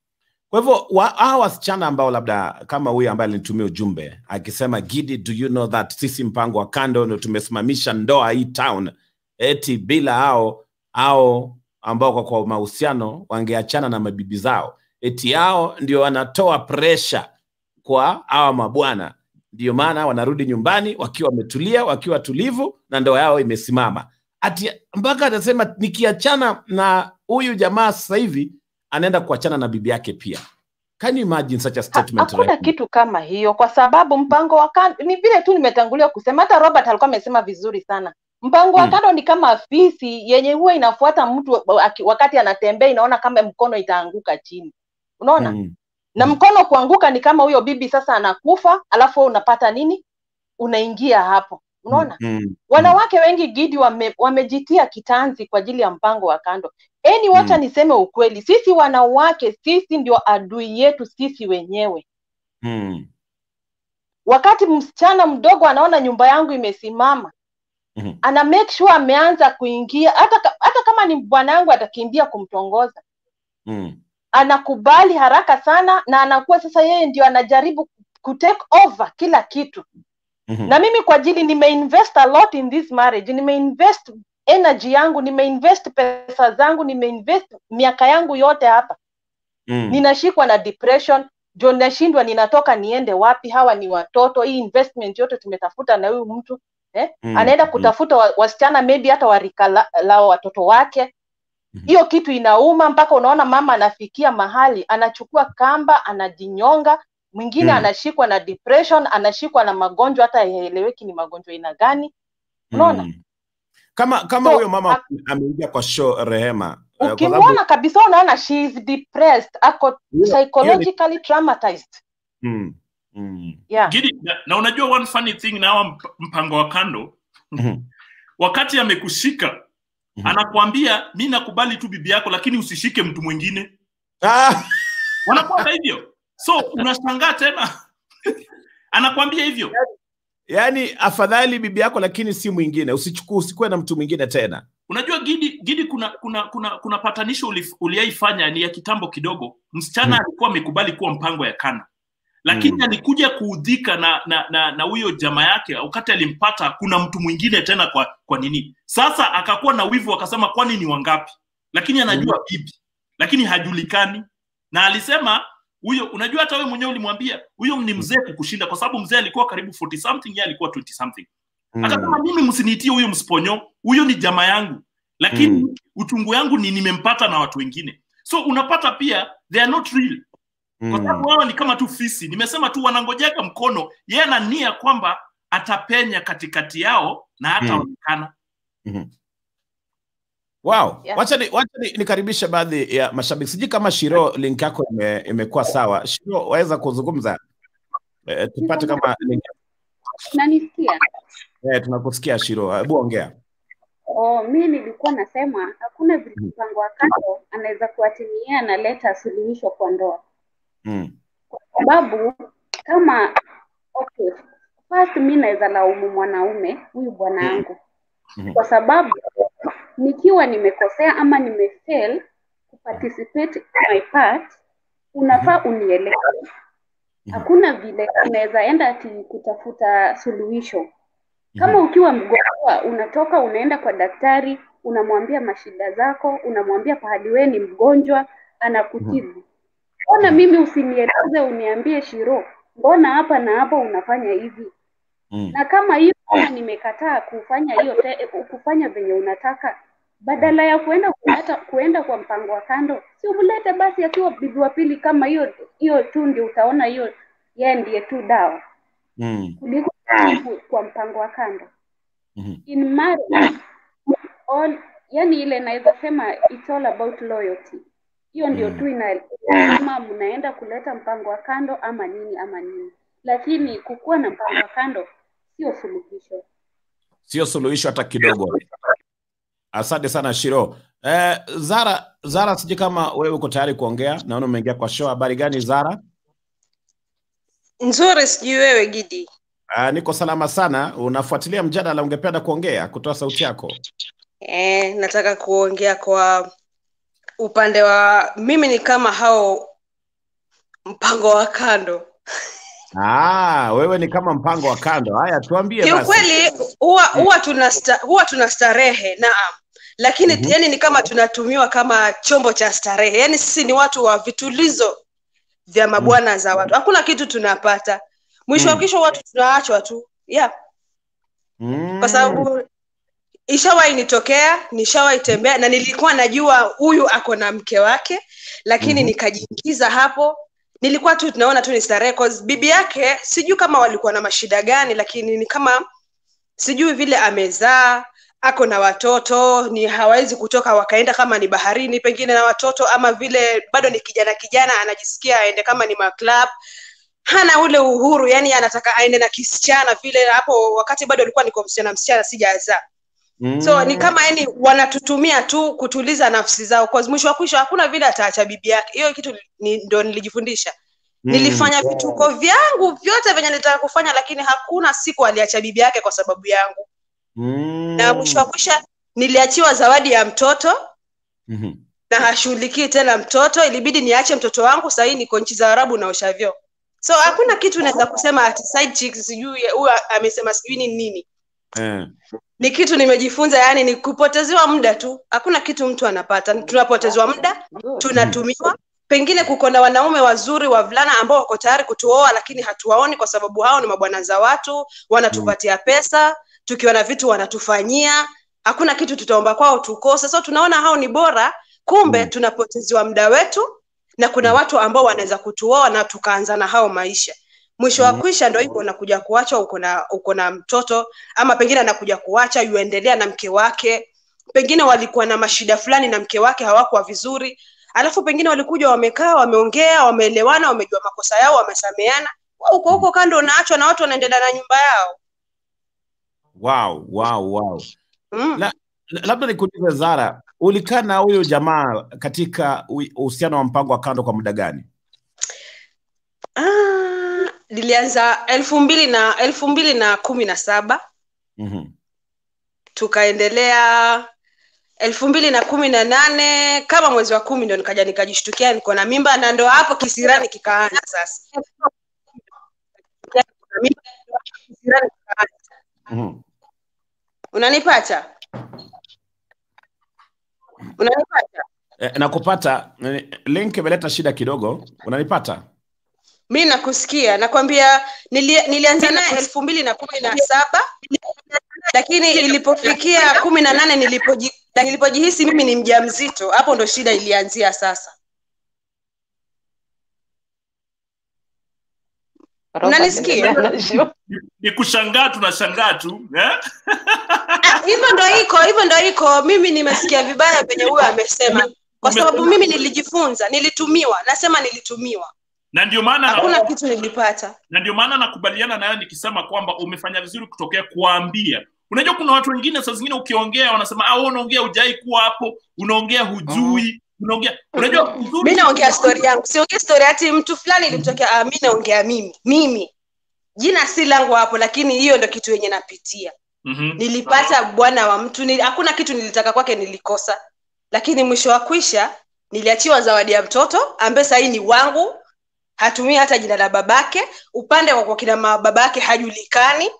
Kwa hivyo wa- hawa wasichana ambao labda kama huyu ambaye alinitumia ujumbe akisema Gidi, do you know that sisi mpango wa kando ndio tumesimamisha ndoa hii town, eti bila hao hao ambao kwa, kwa mahusiano wangeachana na mabibi zao, eti hao ndio wanatoa presha kwa hawa mabwana, ndio maana wanarudi nyumbani wakiwa wametulia, wakiwa tulivu na ndoa yao imesimama. Ati mpaka anasema nikiachana na huyu jamaa sasa hivi anaenda kuachana na bibi yake pia. Can you imagine such a statement? hakuna right now? kitu kama hiyo kwa sababu mpango wa kando ni vile tu nimetangulia kusema hata robert alikuwa amesema vizuri sana mpango wa Mm. kando ni kama fisi yenye huwa inafuata mtu waki- wakati anatembea inaona kama mkono itaanguka chini unaona Mm. na mkono kuanguka ni kama huyo bibi sasa anakufa alafu wewe unapata nini unaingia hapo unaona Mm. wanawake wengi gidi wame, wamejitia kitanzi kwa ajili ya mpango wa kando eni wacha Mm. niseme ukweli sisi wanawake sisi ndio adui yetu sisi wenyewe Mm. wakati msichana mdogo anaona nyumba yangu imesimama Mhm. ana make sure ameanza kuingia hata, ka- hata kama ni bwana yangu atakimbia kumtongoza Mm. anakubali haraka sana na anakuwa sasa yeye ndio anajaribu kutake over kila kitu Mhm. na mimi kwa ajili nimeinvest a lot in this marriage nimeinvest energy yangu nimeinvest pesa zangu nimeinvest miaka yangu yote hapa Mm. ninashikwa na depression ndio nashindwa ninatoka niende wapi hawa ni watoto hii investment yote tumetafuta na huyu mtu eh? Mm. anaenda Mm. kutafuta wa, wasichana maybe hata warika la, la watoto wake hiyo kitu inauma mpaka unaona mama anafikia mahali anachukua kamba anajinyonga mwingine Mm. anashikwa na depression anashikwa na magonjwa hata haieleweki ni magonjwa aina gani unaona Mm. Kama kama So, huyo mama ha- ameingia kwa show Rehema, eh, kwa sababu ukimwona kabisa unaona she is depressed ako hiyo hiyo ni psychologically traumatized mm. Mm. yeah Gidi, na, na unajua one funny thing na hawa mp- mpango wa kando Mhm. wakati amekushika Mhm. anakuambia mi nakubali tu bibi yako lakini usishike mtu mwingine Ah! wanakuanga hivyo so unashangaa tena anakwambia hivyo Yaani afadhali bibi yako lakini si mwingine, usichukue usikuwe na mtu mwingine tena. unajua gidi gidi kuna kuna kuna kuna patanisho ulif- uliaifanya ni ya kitambo kidogo msichana Mm. alikuwa amekubali kuwa mpango ya kando lakini Mm. alikuja kuudhika na na na na huyo jamaa yake wakati alimpata kuna mtu mwingine tena kwa kwa nini sasa akakuwa na wivu akasema kwani ni wangapi lakini anajua bibi lakini hajulikani na alisema huyo unajua hata wewe mwenyewe ulimwambia huyo ni mzee kukushinda kwa sababu mzee alikuwa karibu 40 something yeye alikuwa 20 something akasema Mm. mimi msiniitie huyo msponyo huyo ni jamaa yangu lakini Mm. uchungu yangu ni nimempata na watu wengine so unapata pia they are not real kwa sababu Mm. wao ni kama tu fisi nimesema tu wanangojeka mkono yeye ana nia kwamba atapenya katikati yao na hataonekana Mhm. Wow. Yeah. Wacha ni, wacha ni, nikaribishe baadhi ya mashabiki. Sijui kama Shiro link yako ime, imekuwa sawa. Shiro waweza kuzungumza e, tupate kama link Nanisikia? e, tunakusikia Shiro. Hebu ongea. Oh, mi nilikuwa nasema hakuna vile mpango wa kando anaweza kuatimia analeta suluhisho kwa ndoa, Mm. sababu kama okay, first mi naweza laumu mwanaume huyu bwana yangu Mhm. kwa sababu nikiwa nimekosea ama nimefail kuparticipate my part, unafaa unielewe. Hakuna vile unaweza enda ati kutafuta suluhisho. Kama ukiwa mgonjwa, unatoka unaenda kwa daktari, unamwambia mashida zako, unamwambia pahali wewe ni mgonjwa, anakutibu. Mbona mimi usinieleze uniambie Shiro, mbona hapa na hapa unafanya hivi? Mm. na kama hiyo kama nimekataa kufanya hiyo te- kufanya venye unataka badala ya kuenda kuleta kuenda kwa mpango wa kando si umlete basi akiwa bibi wa pili kama hiyo hiyo tu ndio utaona hiyo yeye ndiye tu dawa Mm. kuliko ku- kwa mpango wa kando Mhm. in marriage all yani ile naweza sema it's all about loyalty hiyo ndio tu ina kama mnaenda kuleta mpango wa kando ama nini ama nini lakini kukuwa na mpango wa kando sio suluhisho Sio suluhisho hata kidogo. Asante sana Shiro. Eh, Zara, Zara sijui kama wewe uko tayari kuongea. Naona umeingia kwa show. Habari gani Zara? Nzuri, sijui wewe Gidi. Uh, niko salama sana. Unafuatilia mjadala, ungependa kuongea, kutoa sauti yako? Eh, nataka kuongea kwa upande wa mimi ni kama hao mpango wa kando Ah, wewe ni kama mpango wa kando. Haya, tuambie basi. kiukweli huwa huwa tuna sta, huwa tuna starehe naam lakini Mhm. yani ni kama tunatumiwa kama chombo cha starehe yani sisi ni watu wa vitulizo vya mabwana za watu hakuna kitu tunapata mwisho wa Mm. kesho watu tunaachwa tu yeah Mm. kwa sababu ishawahi nitokea nishawahi tembea na nilikuwa najua huyu ako na mke wake lakini Mhm. nikajiingiza hapo nilikuwa tu tunaona tu ni starehe 'cause bibi yake sijui kama walikuwa na mashida gani lakini ni kama sijui vile amezaa ako na watoto ni hawawezi kutoka wakaenda kama ni baharini pengine na watoto ama vile bado ni kijana kijana anajisikia aende kama ni maclub hana ule uhuru yani anataka aende na kisichana vile hapo wakati bado alikuwa niko msichana msichana sijazaa Mm. so ni kama yani wanatutumia tu kutuliza nafsi zao kwa mwisho wa kwisho hakuna vile ataacha bibi yake hiyo kitu ni, ndo nilijifundisha Mm. nilifanya vituko vyangu vyote venye nilitaka kufanya lakini hakuna siku aliacha bibi yake kwa sababu yangu Mm. na mwisho wa kwisha niliachiwa zawadi ya mtoto Mhm. na hashughulikii tena mtoto ilibidi niache mtoto wangu sahii niko nchi za arabu naosha vyoo so hakuna kitu naweza kusema ati side chick sijui huyu amesema sijui ni nini Eh. ni kitu nimejifunza yani ni kupotezewa muda tu hakuna kitu mtu anapata tunapotezewa muda tunatumiwa pengine kuko na wanaume wazuri wavulana ambao wako tayari kutuoa lakini hatuwaoni kwa sababu hao ni mabwana za watu wanatupatia pesa tukiwa na vitu wanatufanyia hakuna kitu tutaomba kwao tukose so tunaona hao ni bora kumbe tunapotezewa muda wetu na kuna watu ambao wanaweza kutuoa na tukaanza na hao maisha mwisho wa kwisha ndo hivyo unakuja kuachwa uko na uko na mtoto ama pengine anakuja kuacha yuendelea na mke wake pengine walikuwa na mashida fulani na mke wake hawakuwa vizuri alafu pengine walikuja wamekaa wameongea wameelewana wamejua makosa yao wamesameana Wewe uko huko kando unaachwa na watu wanaendelea na nyumba yao Wow, wow, wow. mm. La, la- labda nikuulize Zara, ulikaa na huyo jamaa katika ui- uhusiano wa mpango wa kando kwa muda gani? ah, nilianza elfu mbili na elfu mbili na kumi na saba Mhm. tukaendelea elfu mbili na kumi na nane kama mwezi wa kumi ndo nikaja nikajishtukia niko na mimba na ndo hapo kisirani kikaanza sasa Kisirani kikaanza. Mhm. unanipata unanipata Eh, nakupata. Eh, Link imeleta shida kidogo. Unanipata? mi nakusikia nakwambia nili, nilianza naye elfu mbili na kumi na saba lakini ilipofikia kumi na nane nilipoji, nilipojihisi mimi ni mja mzito hapo ndo shida ilianzia sasa unanisikia ni kushangaa tunashangaa tu eh? Ah, hivyo ndo iko hivyo ndo iko mimi nimesikia vibaya venye huyo amesema kwa sababu mimi nilijifunza nilitumiwa nasema nilitumiwa na ndio maana hakuna kitu nilipata na ndio maana nakubaliana nayo nikisema kwamba umefanya vizuri kutokea kuwaambia unajua kuna watu wengine saa zingine ukiongea wanasema ah, wewe unaongea hujai kuwa hapo unaongea hujui unaongea unajua uzuri mi naongea stori yangu siongea stori ati mtu fulani ilimtokea ah, mi naongea mimi mimi jina si langu hapo lakini hiyo ndo kitu yenye napitia Mhm. nilipata bwana wa mtu nili, hakuna kitu nilitaka kwake nilikosa lakini mwisho wa kwisha niliachiwa zawadi ya mtoto ambaye sahii ni wangu hatumii hata jina la babake upande wa kwa kina ma- babake hajulikani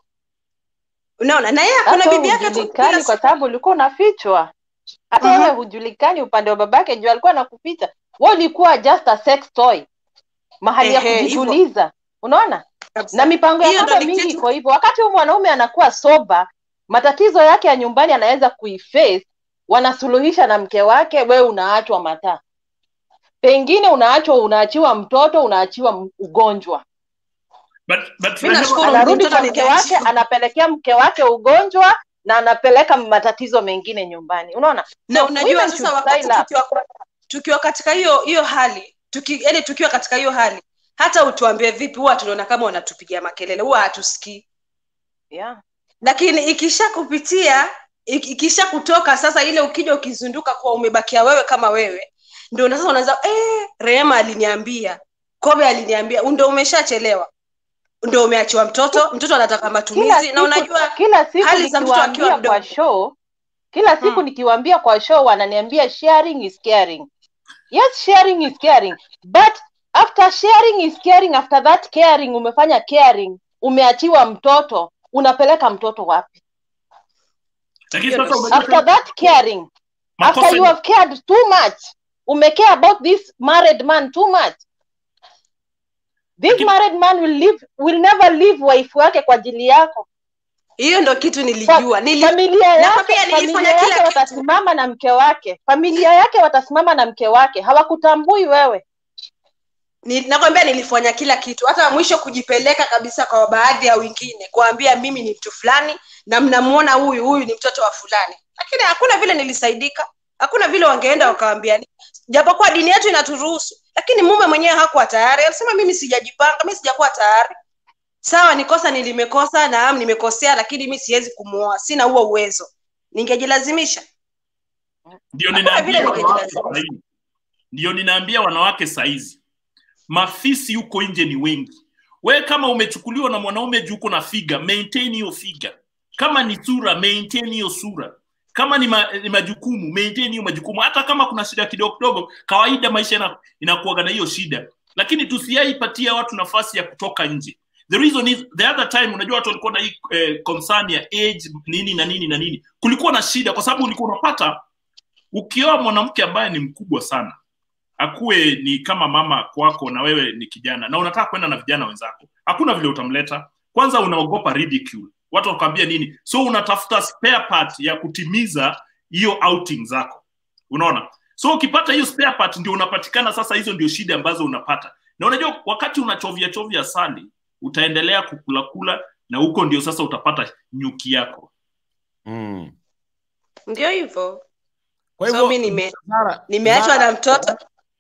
unaona na yeye akona hata bibi yake tu hujulikani kwa sababu ulikuwa unafichwa hata Mhm. yeye hujulikani upande wa babake juu alikuwa anakuficha wewe ulikuwa just a sex toy mahali ya Ehe, hivyo. kujituliza unaona na mipango ya Hiyo ndo kando ni mingi kitu- iko hivyo wakati huyu mwanaume anakuwa soba matatizo yake ya nyumbani anaweza kuiface wanasuluhisha na mke wake wewe unaachwa mataa pengine unaachwa unaachiwa mtoto unaachiwa m- ugonjwa but, but Mi nashukuru anarudi mtoto kwa mke wake niliachiwa. anapelekea mke wake ugonjwa na anapeleka matatizo mengine nyumbani unaona na So, unajua women sasa should wakati style up. tukiwa, tukiwa katika hiyo hiyo hali tuki, yani tukiwa katika hiyo hali hata utuambie vipi huwa tunaona kama wanatupigia makelele huwa hatusikii yeah. lakini ikisha kupitia ik- ikisha kutoka sasa ile ukija ukizunduka kuwa umebakia wewe kama wewe ndio sasa unaanza eh, rehema aliniambia kobe aliniambia ndo umeshachelewa ndo umeachiwa mtoto mtoto anataka kila matumizi siku, na unajua kila siku hali za mtoto akiwa nikiwaambia mdogo kwa show kila siku nikiwaambia kwa show wananiambia sharing is caring yes sharing is caring but after sharing is caring after that caring umefanya caring umeachiwa mtoto unapeleka mtoto wapi lakini sasa umejua after that caring Makosa after you ni- have cared too much umecare about this married man too much this married man will live will never leave wife wake kwa ajili yako hiyo ndo kitu nilijua Nili... familia yake, nakwambia nilifanya familia kila yake watasimama na mke wake familia yake watasimama na mke wake hawakutambui wewe Ni- nakwambia nilifanya kila kitu hata mwisho kujipeleka kabisa kwa baadhi ya wengine kuambia mimi ni mtu fulani na mnamuona huyu huyu ni mtoto wa fulani lakini hakuna vile nilisaidika hakuna vile wangeenda wakawambia japokuwa dini yetu inaturuhusu lakini mume mwenyewe hakuwa tayari alisema mimi sijajipanga mi sijakuwa tayari sawa ni kosa nilimekosa naam nimekosea lakini mi siwezi kumuoa sina huo uwezo ningejilazimisha ndio Hakuna vile ninaambia wanawake ningejilazimisha. sahizi ndio ninaambia wanawake saizi mafisi huko nje ni wengi we kama umechukuliwa na mwanaume juu uko na figa maintain hiyo figa kama ni sura maintain hiyo sura kama ni, ma, ni majukumu maintain hiyo majukumu hata kama kuna shida kidogo kidogo kawaida maisha ina- inakuaga na hiyo shida lakini tusiaipatia watu nafasi ya kutoka nje the reason is the other time unajua watu walikuwa na hii eh, concern ya age nini na nini na nini kulikuwa na shida kwa sababu ulikuwa unapata ukioa mwanamke ambaye ni mkubwa sana akuwe ni kama mama kwako na wewe ni kijana na unataka kwenda na vijana wenzako hakuna vile utamleta kwanza unaogopa ridicule watu wakwambia nini so unatafuta spare part ya kutimiza hiyo outing zako unaona so ukipata hiyo spare part ndio unapatikana sasa hizo ndio shida ambazo unapata na unajua wakati unachovya chovya sali utaendelea kukulakula na huko ndio sasa utapata nyuki yako mm. ndio hivyo Kwa so hivyo, mi nime, Zara- nimeachwa Zara, na mtoto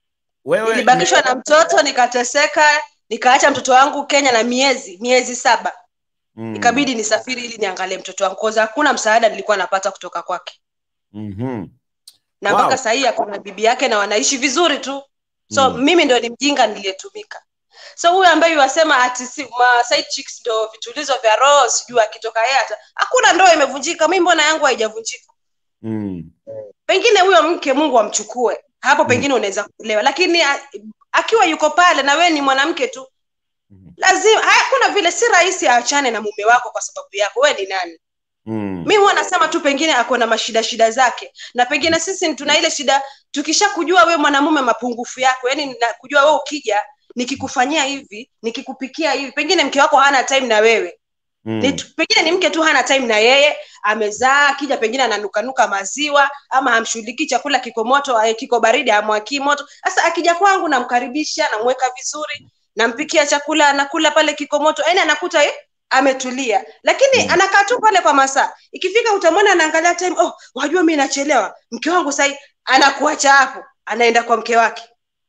wewe nilibakishwa na mtoto nikateseka nikaacha mtoto wangu kenya na miezi miezi saba Mm. ikabidi nisafiri ili niangalie mtoto wangu koza hakuna msaada nilikuwa napata kutoka kwake Mhm. na Wow. mpaka sahii akona bibi yake na wanaishi vizuri tu so Mm. mimi ndo ni mjinga niliyetumika so huyu ambaye wasema ati si, ma side chicks ndo vitulizo vya roho sijui akitoka yeye hata hakuna ndoa imevunjika mi mbona yangu haijavunjika Mm. pengine huyo mke mungu amchukue hapo pengine unaweza kuelewa lakini a, akiwa yuko pale na wewe ni mwanamke tu lazima hakuna vile si rahisi aachane na mume wako kwa sababu yako wewe ni nani Mm. mi huwa nasema tu pengine ako na mashida shida zake na pengine sisi tuna ile shida tukisha kujua wewe mwanamume mapungufu yako yani na kujua wewe ukija nikikufanyia hivi nikikupikia hivi pengine mke wako hana time na wewe Mm. ni, tu- pengine ni mke tu hana time na yeye amezaa akija pengine ananukanuka maziwa ama hamshughulikii chakula kiko moto eh, kiko baridi amwakii moto sasa akija kwangu namkaribisha namweka vizuri nampikia chakula anakula pale kiko moto yani anakuta eh, ametulia lakini mm. anakaa tu pale kwa masaa ikifika utamwona anaangalia time oh wajua mi nachelewa mke wangu sahii anakuacha hapo anaenda kwa mke wake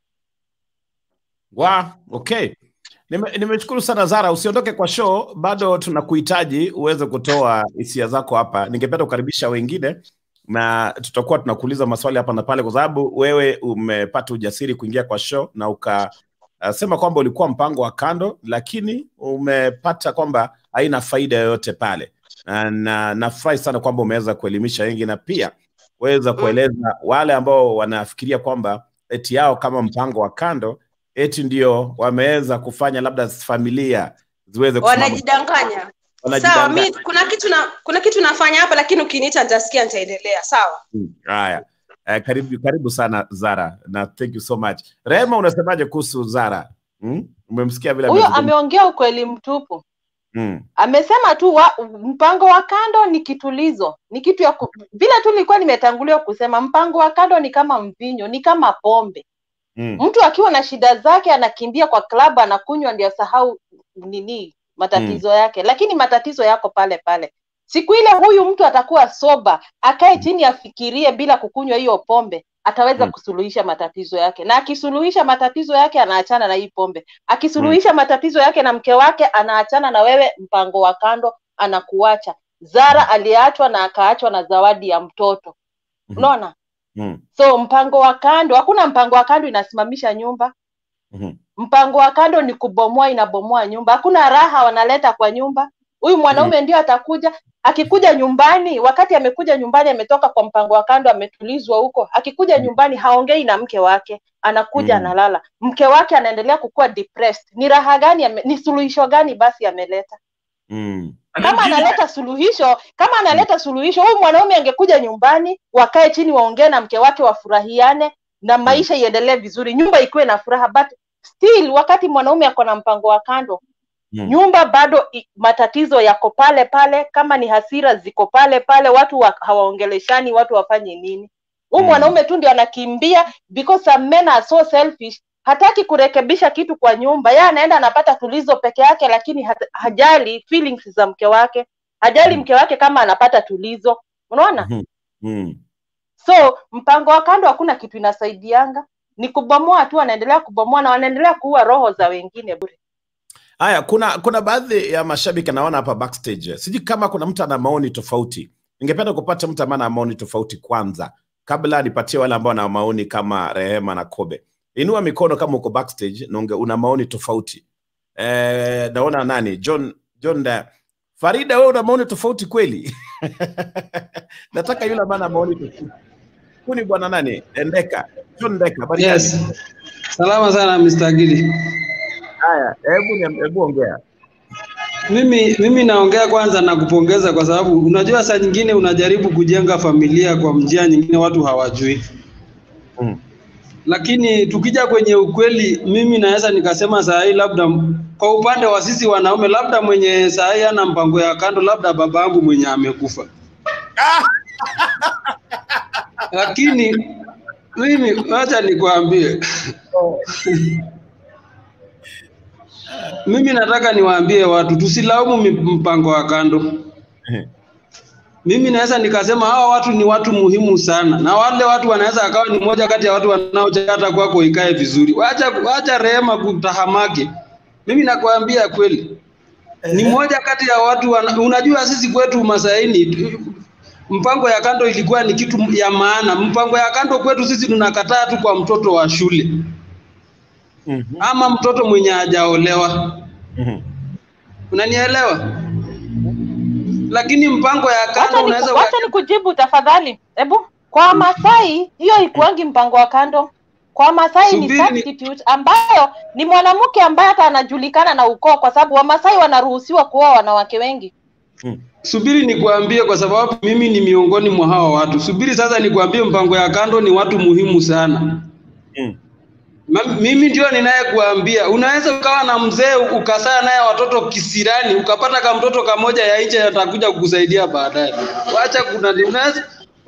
Wa, okay. Nime- Nimeshukuru sana Zara, usiondoke kwa show, bado tunakuhitaji uweze kutoa hisia zako hapa. Ningependa kukaribisha wengine na tutakuwa tunakuuliza maswali hapa na pale, kwa sababu wewe umepata ujasiri kuingia kwa show na ukasema kwamba ulikuwa mpango wa kando, lakini umepata kwamba haina faida yoyote pale, na na- nafurahi sana kwamba umeweza kuelimisha wengi na pia weza kueleza wale ambao wanafikiria kwamba eti yao kama mpango wa kando eti ndio wameweza kufanya labda familia ziweze kusimama. wanajidanganya sawa Wanajidanganya. mi kuna kitu na kuna kitu nafanya hapa lakini ukiniita nitasikia nitaendelea sawa Mm, Haya, Eh, karibu karibu sana Zara na thank you so much. Rehema, unasemaje kuhusu Zara? Mm? Umemsikia vile huyo amezungumza? ameongea ukweli mtupu Mm. amesema tu wa, mpango wa kando ni kitulizo ni kitu ya ku, vile tu nilikuwa nimetangulia kusema mpango wa kando ni kama mvinyo ni kama pombe Mm. mtu akiwa na shida zake anakimbia kwa klabu anakunywa ndio asahau nini matatizo yake lakini matatizo yako pale pale siku ile huyu mtu atakuwa soba akae chini afikirie bila kukunywa hiyo pombe ataweza Mm. kusuluhisha matatizo yake na akisuluhisha matatizo yake anaachana na hii pombe akisuluhisha matatizo yake na mke wake anaachana na wewe mpango wa kando anakuacha zara aliachwa na akaachwa na zawadi ya mtoto unaona Mm. so mpango wa kando hakuna mpango wa kando inasimamisha nyumba Mhm. mpango wa kando ni kubomoa inabomoa nyumba hakuna raha wanaleta kwa nyumba huyu mwanaume ndio atakuja akikuja nyumbani wakati amekuja nyumbani ametoka kwa mpango wa kando ametulizwa huko akikuja nyumbani haongei na mke wake anakuja Mm. analala mke wake anaendelea kukuwa depressed ni raha gani ame, ni suluhisho gani basi ameleta Mm. kama analeta suluhisho kama analeta suluhisho huyu mwanaume angekuja nyumbani wakae chini waongee na mke wake wafurahiane na maisha iendelee vizuri nyumba ikuwe na furaha but still wakati mwanaume ako na mpango wa kando Mm. nyumba bado i- matatizo yako pale pale kama ni hasira ziko pale pale watu wa, hawaongeleshani watu wafanye nini huu Mm. mwanaume tu ndio anakimbia because some men are so selfish hataki kurekebisha kitu kwa nyumba yeye anaenda anapata tulizo peke yake lakini hat, hajali feelings za mke wake hajali mke wake kama anapata tulizo unaona Mhm. Mm. so mpango wa kando hakuna kitu inasaidianga ni kubomoa tu wanaendelea kubomoa na wanaendelea kuua roho za wengine bure Haya, kuna kuna baadhi ya mashabiki naona hapa backstage, sijui kama kuna mtu ana maoni tofauti. Ningependa kupata mtu ambaye ana maoni tofauti kwanza, kabla nipatie wale ambao wana maoni kama Rehema na Kobe. Inua mikono kama uko backstage na unge- una maoni tofauti. Eh, naona nani John John da, Farida, wewe una maoni tofauti kweli? Nataka yule ambaye ana maoni tofauti. Huyu ni bwana nani? Endeka. John Ndeka. habari gani? Yes. Salama sana Mr. Gidi. Haya, hebu niam- hebu ongea. Mimi mimi naongea kwanza na kupongeza kwa sababu unajua saa nyingine unajaribu kujenga familia kwa njia nyingine watu hawajui. Mm. Lakini tukija kwenye ukweli, mimi naweza nikasema saa hii labda m- kwa upande wa sisi wanaume, labda mwenye saa hii ana mpango ya kando, labda babangu mwenye amekufa. Lakini mimi wacha nikwambie mimi nataka niwaambie watu tusilaumu mi- mpango wa kando. Mimi naweza nikasema hawa watu ni watu muhimu sana, na wale watu wanaweza akawa ni moja kati ya watu wanaochata kwako ikae vizuri. Wacha, wacha Rehema kutahamaki. Mimi nakwambia kweli, ni moja kati ya watu wana, unajua sisi kwetu Masaini tu- mpango ya kando ilikuwa ni kitu ya maana. Mpango ya kando kwetu sisi tunakataa tu kwa mtoto wa shule ama mtoto mwenye hajaolewa. Unanielewa? Lakini mpango ya kando wacha unaweza ni, wacha ni kujibu tafadhali hebu kwa Masai hiyo ikuangi mpango wa kando kwa Masai ni Subiri ni- substitute ambayo ni mwanamke ambaye hata anajulikana na ukoo kwa sababu Wamasai wanaruhusiwa kuoa wanawake wengi Subiri nikuambie, kwa sababu mimi ni miongoni mwa hawa watu. Subiri sasa nikuambie, mpango ya kando ni watu muhimu sana. Ma- Mimi ndio ninayekuambia, unaweza ukawa na mzee ukasaa naye watoto kisirani, ukapata ka mtoto kamoja ya nje atakuja kukusaidia baadaye. Wacha kuna unaweza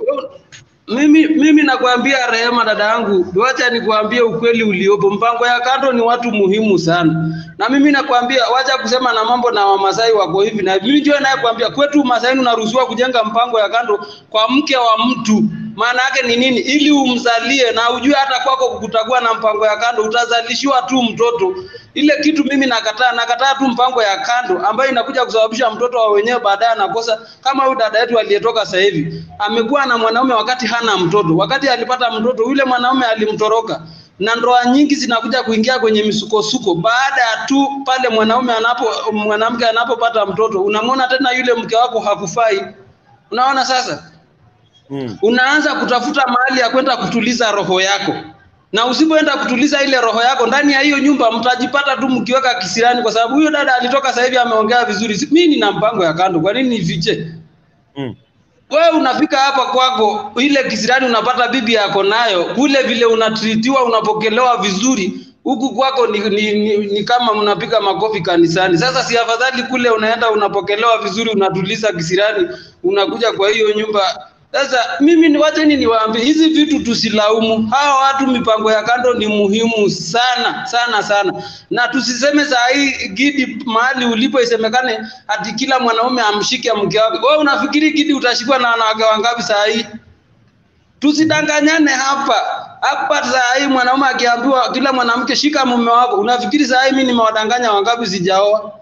mimi mimi nakwambia Rehema, dada yangu, wacha nikwambie ukweli uliopo. Mpango ya kando ni watu muhimu sana, na mimi nakwambia, wacha kusema na mambo na Wamasai wako hivi na mimi ndio nayekwambia, kwetu Masai unaruhusiwa kujenga mpango ya kando kwa mke wa mtu. Maana yake ni nini? Ili umzalie na ujue hata kwako kutakuwa na mpango ya kando, utazalishiwa tu mtoto. Ile kitu mimi nakataa, nakataa tu mpango ya kando ambayo inakuja kusababisha mtoto wa wenyewe baadaye anakosa. Kama huyu dada yetu aliyetoka sasa hivi amekuwa na mwanaume wakati hana mtoto, wakati alipata mtoto yule mwanaume alimtoroka, na ndoa nyingi zinakuja kuingia kwenye misukosuko baada ya tu pale mwanaume anapo mwanamke anapopata mtoto, unamwona tena yule mke wako hakufai. Unaona sasa, unaanza kutafuta mahali ya kwenda kutuliza roho yako na usipoenda kutuliza ile roho yako ndani ya hiyo nyumba, mtajipata tu mkiweka kisirani, kwa sababu huyo dada alitoka sasa hivi ameongea vizuri. Si- Mimi nina mpango ya kando, kwa nini nifiche? Wewe unafika hapa kwako, ile kisirani unapata bibi yako nayo, kule vile unatritiwa, unapokelewa vizuri, huku kwako ni, ni, ni, ni kama mnapiga makofi kanisani. Sasa si afadhali kule unaenda unapokelewa vizuri, unatuliza kisirani, unakuja kwa hiyo nyumba sasa mimi ni wacheni niwaambie hizi vitu tusilaumu hawa watu. Mipango ya kando ni muhimu sana sana sana, na tusiseme saa hii Gidi, mahali ulipo isemekane ati kila mwanaume amshike mke wake. Wewe unafikiri Gidi utashikwa na wanawake wangapi saa hii? Tusidanganyane hapa hapa. Saa hii mwanaume akiambiwa kila mwanamke shika mume wako, unafikiri saa hii mimi nimewadanganya wangapi sijaoa?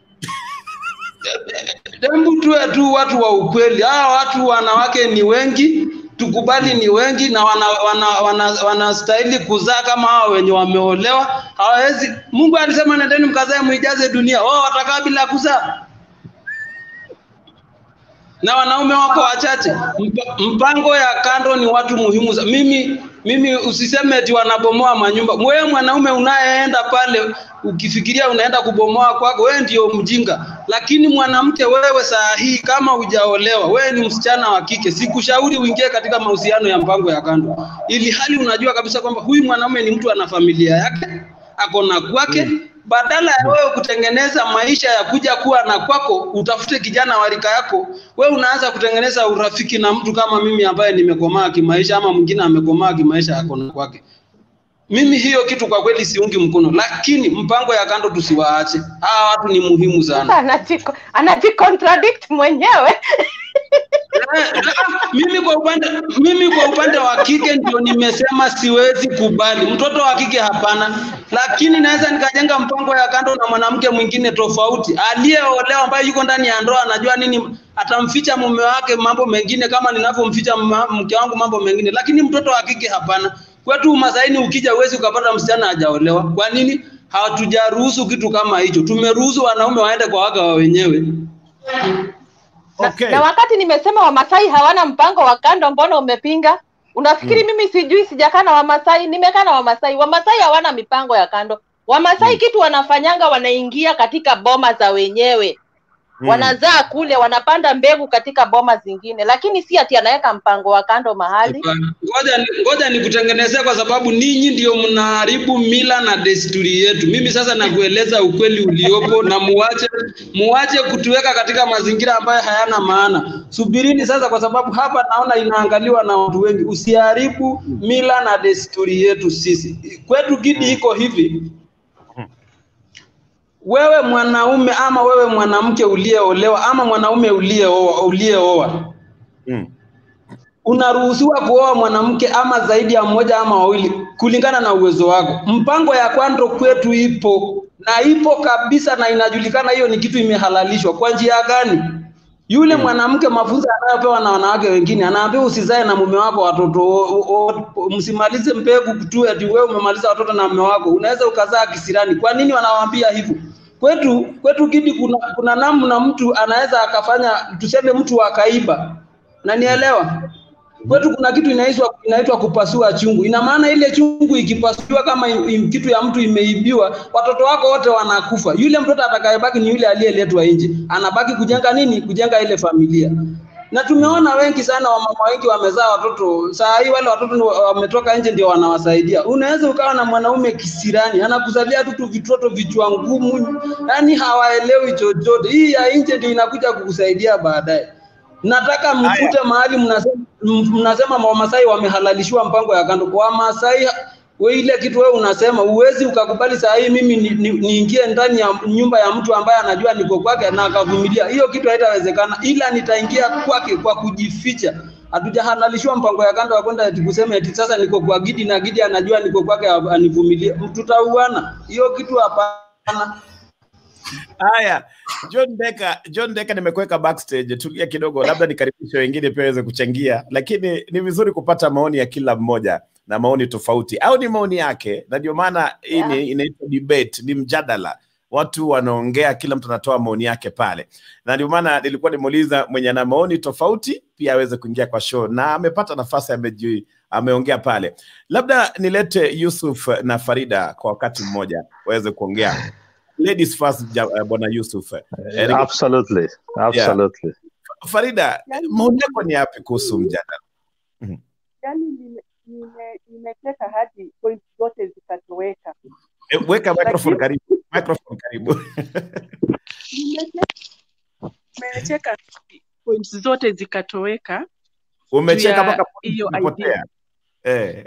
Hebu tuwe tu watu wa ukweli. Hawa watu wanawake ni wengi, tukubali ni wengi na wanastahili wana, wana, wana wanastahili kuzaa kama hawa wenye wameolewa. Hawawezi. Mungu alisema nendeni mkazae muijaze dunia. Wao watakaa bila kuzaa. na wanaume wako wachache. Mpa, mpango ya kando ni watu muhimu. sa- Mimi mimi usiseme eti wanabomoa manyumba. Wewe mwanaume unayeenda pale ukifikiria unaenda kubomoa kwako, wewe ndio mjinga. Lakini mwanamke wewe, saa hii kama hujaolewa, wewe ni msichana wa kike, sikushauri uingie katika mahusiano ya mpango ya kando, ili hali unajua kabisa kwamba huyu mwanaume ni mtu ana familia yake, ako na kwake badala ya wewe kutengeneza maisha ya kuja kuwa na kwako, utafute kijana wa rika yako. Wewe unaanza kutengeneza urafiki na mtu kama mimi ambaye nimekomaa kimaisha, ama mwingine amekomaa kimaisha, ako na kwake. Mimi hiyo kitu kwa kweli siungi mkono, lakini mpango ya kando tusiwaache. Hawa watu ni muhimu sana. Anajiko- anajicontradict mwenyewe mimi kwa upande mimi kwa upande wa kike ndio nimesema siwezi kubali mtoto wa kike hapana, lakini naweza nikajenga mpango ya kando na mwanamke mwingine tofauti aliyeolewa ambaye yuko ndani ya ndoa, anajua nini atamficha mume wake mambo mengine kama ninavyomficha ma- mke wangu mambo mengine, lakini mtoto wa kike hapana. Kwetu Masaini ukija huwezi ukapata msichana hajaolewa. Kwa nini? Hatujaruhusu kitu kama hicho. Tumeruhusu wanaume waende kwa waga wa wenyewe. Okay. na wakati nimesema wamasai hawana mpango wa kando mbona umepinga unafikiri Mm. mimi sijui sijakaa na wamasai nimekaa na wamasai wamasai hawana mipango ya kando wamasai kitu wanafanyanga wanaingia katika boma za wenyewe Mm. wanazaa kule wanapanda mbegu katika boma zingine lakini si ati anaweka mpango wa kando mahali Ngoja ni- ngoja nikutengenezee kwa sababu ninyi ndio mnaharibu mila na desturi yetu. Mimi sasa nakueleza ukweli uliopo na muache muache kutuweka katika mazingira ambayo hayana maana. Subirini sasa, kwa sababu hapa naona inaangaliwa na watu wengi. Usiharibu mila na desturi yetu sisi. Kwetu Gidi iko hivi, wewe mwanaume ama wewe mwanamke uliyeolewa ama mwanaume uliyeoa uliyeoa Mm. unaruhusiwa kuoa mwanamke ama zaidi ya mmoja ama wawili kulingana na uwezo wako. Mpango ya kwando kwetu ipo na ipo kabisa, na inajulikana hiyo ni kitu imehalalishwa. Kwa njia gani? Yule mwanamke mafunzo anayopewa na wanawake wengine, anaambiwa usizae na mume wako watoto, o- o- o- msimalize mbegu tu ati wewe umemaliza watoto na mume wako, unaweza ukazaa kisirani. Kwa nini wanawaambia hivyo? Kwetu kwetu Gidi, kuna kuna namna mtu anaweza akafanya, tuseme mtu akaiba, na nielewa kwetu kuna kitu inaitwa inaitwa kupasua chungu. Ina maana ile chungu ikipasuliwa, kama im- im- kitu ya mtu imeibiwa, watoto wako wote wanakufa. Yule mtoto atakayebaki ni yule aliyeletwa nje, anabaki kujenga nini? Kujenga ile familia. Na tumeona wengi sana, wamama wengi wamezaa watoto, saa hii wale watoto ni wa- wametoka nje ndio wanawasaidia. Unaweza ukawa na mwanaume kisirani, anakuzalia tu tu vitoto vichwa ngumu, yani hawaelewi chochote. Hii ya nje ndio inakuja kukusaidia baadaye. Nataka mfute mahali mnasema, m- mnasema Wamasai wamehalalishiwa mpango ya kando. Kwa Wamasai we ile kitu wewe unasema uwezi ukakubali saa hii mimi niingie ni, ni niingie ndani ya nyumba ya mtu ambaye anajua niko kwake na akavumilia. Hiyo kitu haitawezekana, ila nitaingia kwake kwa kujificha. Hatujahalalishiwa mpango ya kando ya kwenda eti kusema eti sasa niko kwa Gidi na Gidi anajua niko kwake anivumilie. Tutauana. Hiyo kitu hapana. Haya, John Decker, John Decker nimekuweka backstage, tulia kidogo, labda nikaribishe wengine pia waweze kuchangia, lakini ni vizuri kupata maoni ya kila mmoja na maoni tofauti, au ni maoni yake, na ndio maana hii ni inaitwa debate, ni mjadala, watu wanaongea, kila mtu anatoa maoni yake pale, na ndio maana nilikuwa nimuuliza mwenye ana maoni tofauti pia aweze kuingia kwa show, na amepata nafasi, ameji ameongea pale. Labda nilete Yusuf na Farida kwa wakati mmoja waweze kuongea. Ladies first, ja- uh, bwana Yusuf. Eh, Absolutely, absolutely. Farida, maoni yako ni yapi kuhusu mjadala? yani nime- nime- nimecheka hadi point zote zikatoweka. Eh, Weka microphone Lakini- karibu, microphone karibu. Nimecheka- Nimecheka point zote zikatoweka. juu Umecheka ya mpaka hiyo umepotea. idea. Eh.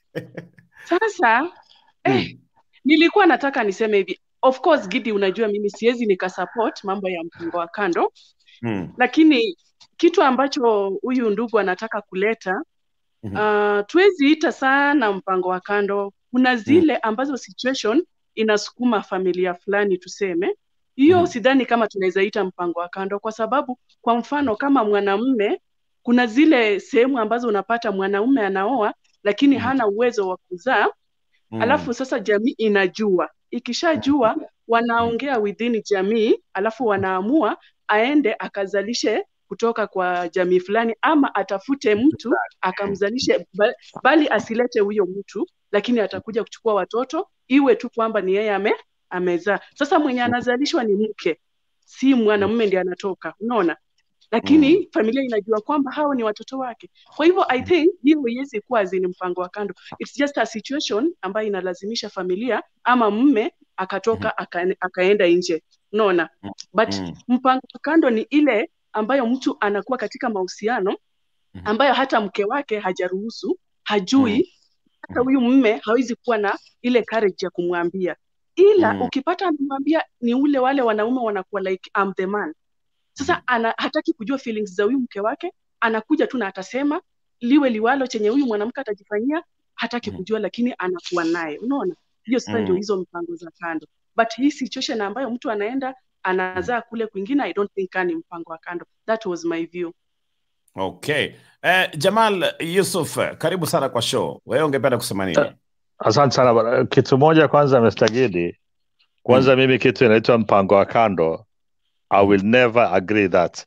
Sasa eh, nilikuwa nataka niseme hivi, of course Gidi, unajua mimi siwezi nikasupport mambo ya mpango wa kando, Mm. lakini kitu ambacho huyu ndugu anataka kuleta uh, tuwezi ita sana mpango wa kando. Kuna zile ambazo situation inasukuma familia fulani tuseme, hiyo sidhani kama tunaweza ita mpango wa kando, kwa sababu kwa mfano kama mwanamume, kuna zile sehemu ambazo unapata mwanaume anaoa lakini hana uwezo wa kuzaa Mm. alafu sasa jamii inajua, ikishajua wanaongea within jamii, alafu wanaamua aende akazalishe kutoka kwa jamii fulani ama atafute mtu akamzalishe ba- bali asilete huyo mtu lakini atakuja kuchukua watoto iwe tu kwamba ni yeye ame amezaa sasa mwenye anazalishwa ni mke si mwanamume ndiye anatoka unaona lakini familia inajua kwamba hao ni watoto wake kwa hivyo i think hiyo iwezi kuwa zini mpango wa kando it's just a situation ambayo inalazimisha familia ama mme akatoka aka, akaenda nje unaona but mpango wa kando ni ile ambayo mtu anakuwa katika mahusiano ambayo hata mke wake hajaruhusu hajui hata huyu mme hawezi kuwa na ile courage ya kumwambia ila Mm. ukipata amemwambia ni ule wale wanaume wanakuwa like I'm the man sasa ana, hataki kujua feelings za huyu mke wake anakuja tu na atasema liwe liwalo chenye huyu mwanamke atajifanyia hataki kujua lakini anakuwa naye unaona hiyo sasa Mm. ndio hizo mpango za kando but hii situation ambayo mtu anaenda anazaa kule kwingine i don't think ni mpango wa kando that was my view Okay. Eh, Jamal Yusuf, karibu sana kwa show. Wewe ungependa kusema nini? Asante sana bwana. Kitu moja kwanza, Mr. Gidi, kwanza mimi kitu inaitwa mpango wa kando, I will never agree that.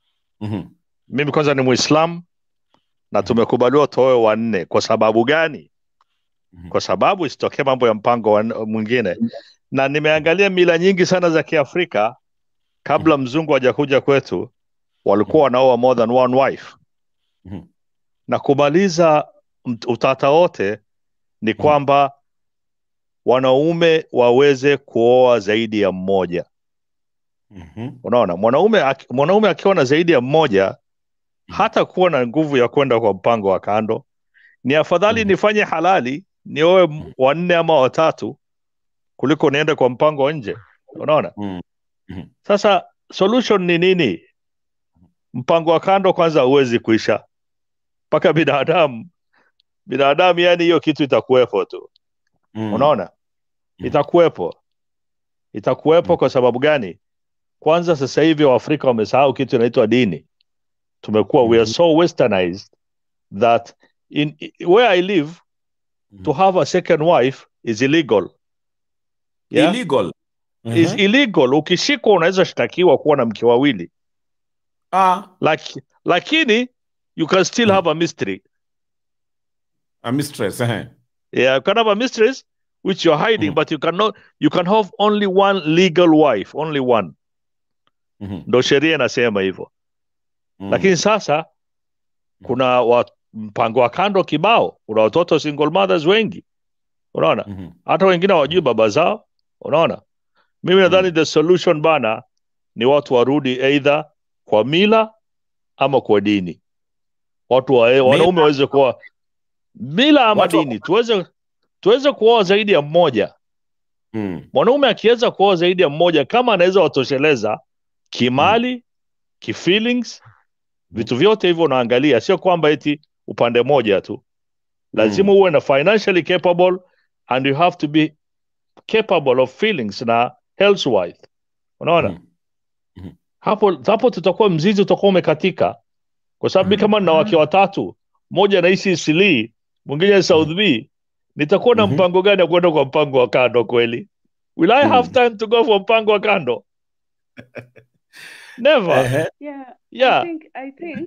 Mimi kwanza ni Muislam na tumekubaliwa tuoe wanne. Kwa sababu gani? Kwa sababu isitokee mambo ya mpango wa mwingine, na nimeangalia mila nyingi sana za Kiafrika kabla mzungu hajakuja kwetu, walikuwa wanaoa more than one wife na kumaliza mt- utata wote ni kwamba wanaume waweze kuoa zaidi ya mmoja. Unaona, mwanaume aki- mwanaume akiwa na zaidi ya mmoja hata kuwa na nguvu ya kwenda kwa mpango wa kando. Ni afadhali nifanye halali nioe m- wanne ama watatu kuliko niende kwa mpango wa nje. Unaona, sasa solution ni nini? Mpango wa kando kwanza huwezi kuisha mpaka binadamu binadamu, yani hiyo kitu itakuwepo tu. Unaona, itakuwepo itakuwepo. Kwa sababu gani? Kwanza sasa hivi Waafrika wamesahau kitu inaitwa dini. Tumekuwa we are so westernized that in where I live to have a second wife is illegal. Yeah? Illegal. Is Mhm. illegal. Ukishikwa unaweza shtakiwa kuwa na mke wawili. Ah. Laki, lakini you can still have a mystery. A mistress, eh. Yeah, you can have a mistress which you're hiding, but you cannot you can have only one legal wife, only one. Ndo sheria inasema hivyo. Lakini sasa kuna wa, mpango wa kando kibao, kuna watoto single mothers wengi, unaona, hata wengine hawajui baba zao, unaona. Mimi nadhani the solution bana ni watu warudi either kwa mila ama kwa dini, watu wa, wanaume waweze kuwa mila ama Watu wa- dini, tuweze tuweze kuoa zaidi ya mmoja. Mwanaume akiweza kuoa zaidi ya mmoja, kama anaweza watosheleza kimali, kifeelings, vitu vyote hivyo unaangalia, sio kwamba eti upande moja tu. Lazima uwe na financially capable and you have to be capable of feelings na health-wise. Unaona? Hapo hapo tutakuwa mzizi utakuwa umekatika. Kwa sababu mi kama nina wake watatu, mmoja anaishi Isilii, mwingine South B, nitakuwa na mpango gani ya kwenda kwa mpango wa kando kweli? Will I have time to go for mpango wa kando? Never. yeah, Yeah. I think, I think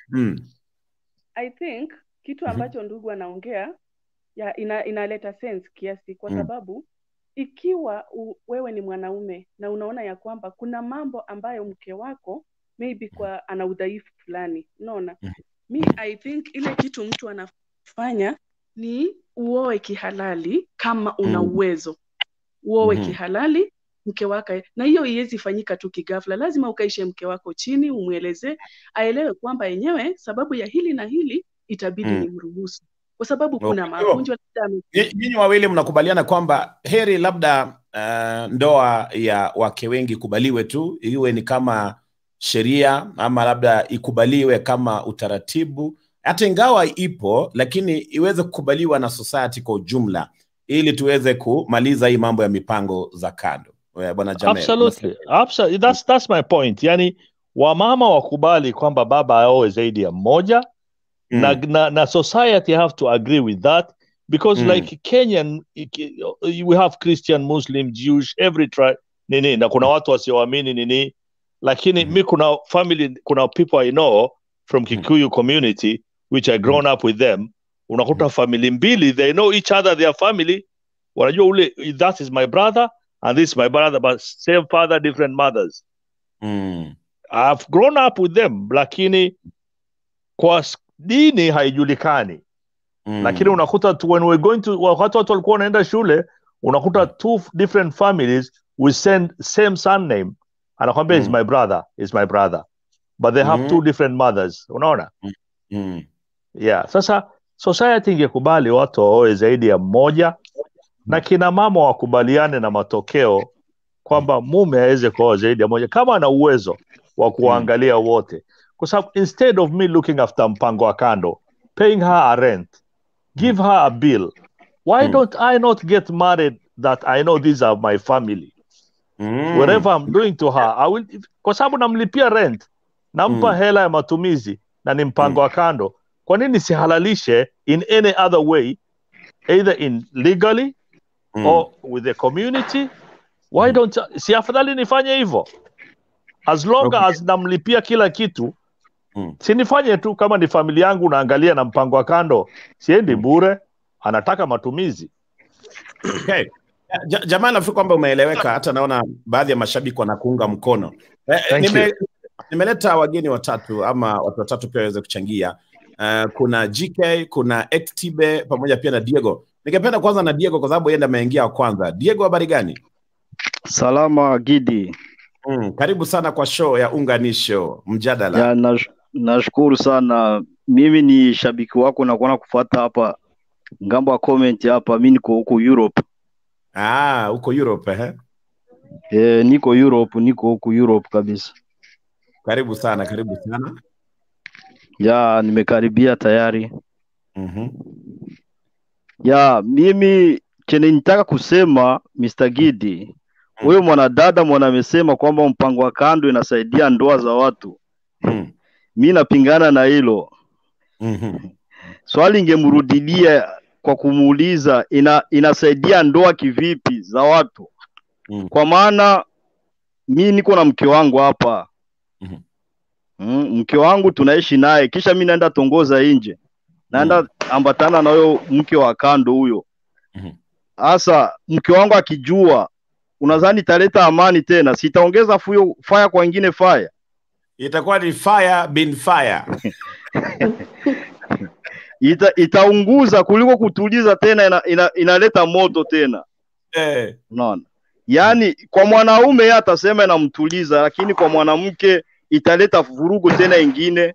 I think kitu ambacho ndugu anaongea ya ina, inaleta sense kiasi kwa Mm. sababu ikiwa u, wewe ni mwanaume na unaona ya kwamba kuna mambo ambayo mke wako maybe kwa ana udhaifu fulani unaona mi i think ile kitu mtu anafanya ni uoe kihalali kama una Mm. uwezo uoe Mhm. kihalali mke wake na hiyo iwezi fanyika tu kigafla lazima ukaishe mke wako chini umwelezee aelewe kwamba yenyewe sababu ya hili na hili itabidi Mm. nimruhusu kwa sababu kuna Kwa hivyo, magonjwa labda ame- Nyi- Nyinyi wawili mnakubaliana kwamba heri labda uh, ndoa ya wake wengi ikubaliwe tu, iwe ni kama sheria ama labda ikubaliwe kama utaratibu, hata ingawa ipo, lakini iweze kukubaliwa na society kwa ujumla, ili tuweze kumaliza hii mambo ya mipango za kando. Eh, Bwana Jamel, Absolutely. Absolutely. That's, that's my point. Yani wamama wakubali kwamba baba aoe zaidi ya mmoja Mm. na, na, na society have to agree with that because Mm. like Kenyan we have Christian, Muslim, Jewish, every tribe nini na kuna watu wasioamini nini lakini mi kuna family kuna people i know from kikuyu community which i grown up with them unakuta family mbili they know each other their family wanajua ule that is my brother and this is my brother but same father different mothers Mm. I've grown up with them lakini kwa s- dini haijulikani Mm. lakini unakuta tu when we're going to wakati watu walikuwa wanaenda shule unakuta two f- different families with same, same surname anakwambia is Mm. my brother is my brother but they have Mm. two different mothers unaona Mm. yeah sasa society ingekubali watu waoe zaidi ya mmoja na kina mama wakubaliane na matokeo kwamba mume aweze kuoa zaidi ya moja kama ana uwezo wa kuwaangalia wote kwa sababu instead of me looking after mpango wa kando paying her a rent give her a bill why don't i not get married that i know these are my family Mm. wherever i'm doing to her I will, kwa sababu namlipia rent nampa Mm. hela ya matumizi na ni mpango wa kando kwa nini sihalalishe in any other way either in legally Mm. or with the community why don't si afadhali nifanye hivyo as long Okay. as namlipia kila kitu Mm. si nifanye tu kama ni familia yangu naangalia na mpango wa kando siendi bure anataka matumizi Okay. Ja, jamaa nafikiri kwamba umeeleweka. Hata naona baadhi ya mashabiki wanakuunga mkono. Eh, Thank nime, you. nimeleta wageni watatu ama watu watatu pia waweze kuchangia. Uh, kuna GK, kuna Xtibe pamoja pia na Diego. Ningependa kwanza na Diego kwa sababu yeye ndiye ameingia wa kwanza. Diego, habari gani? Salama Gidi. Mm, karibu sana kwa show ya Unganisho Mjadala. Ya, nash, nashukuru sana. Mimi ni shabiki wako na kuona kufuata hapa ngambo ya comment hapa. Mimi niko huko Europe. Ah, huko Europe eh? E, niko Europe, niko huko Europe kabisa. Karibu sana, karibu sana. Ya, nimekaribia tayari. Mhm. Ya, mimi chenye nitaka kusema Mr. Gidi, huyo mwanadada mwana amesema kwamba mpango wa kando inasaidia ndoa za watu. Mm. Mi napingana na hilo. Mhm. Swali ingemrudilia kwa kumuuliza ina, inasaidia ndoa kivipi za watu? Mm. Kwa maana mi niko na mke wangu hapa Mhm. mm, mke wangu tunaishi naye, kisha mi naenda tongoza nje, naenda ambatana na huyo mke wa kando huyo. Mhm. Sasa mke wangu akijua, unadhani italeta amani tena? Sitaongeza fuyo fire kwa wengine fire? Itakuwa ni fire bin fire. Ita, itaunguza kuliko kutuliza tena, ina, ina, inaleta moto tena. Eh. Unaona? Yaani kwa mwanaume yeye atasema inamtuliza, lakini kwa mwanamke italeta vurugu tena ingine.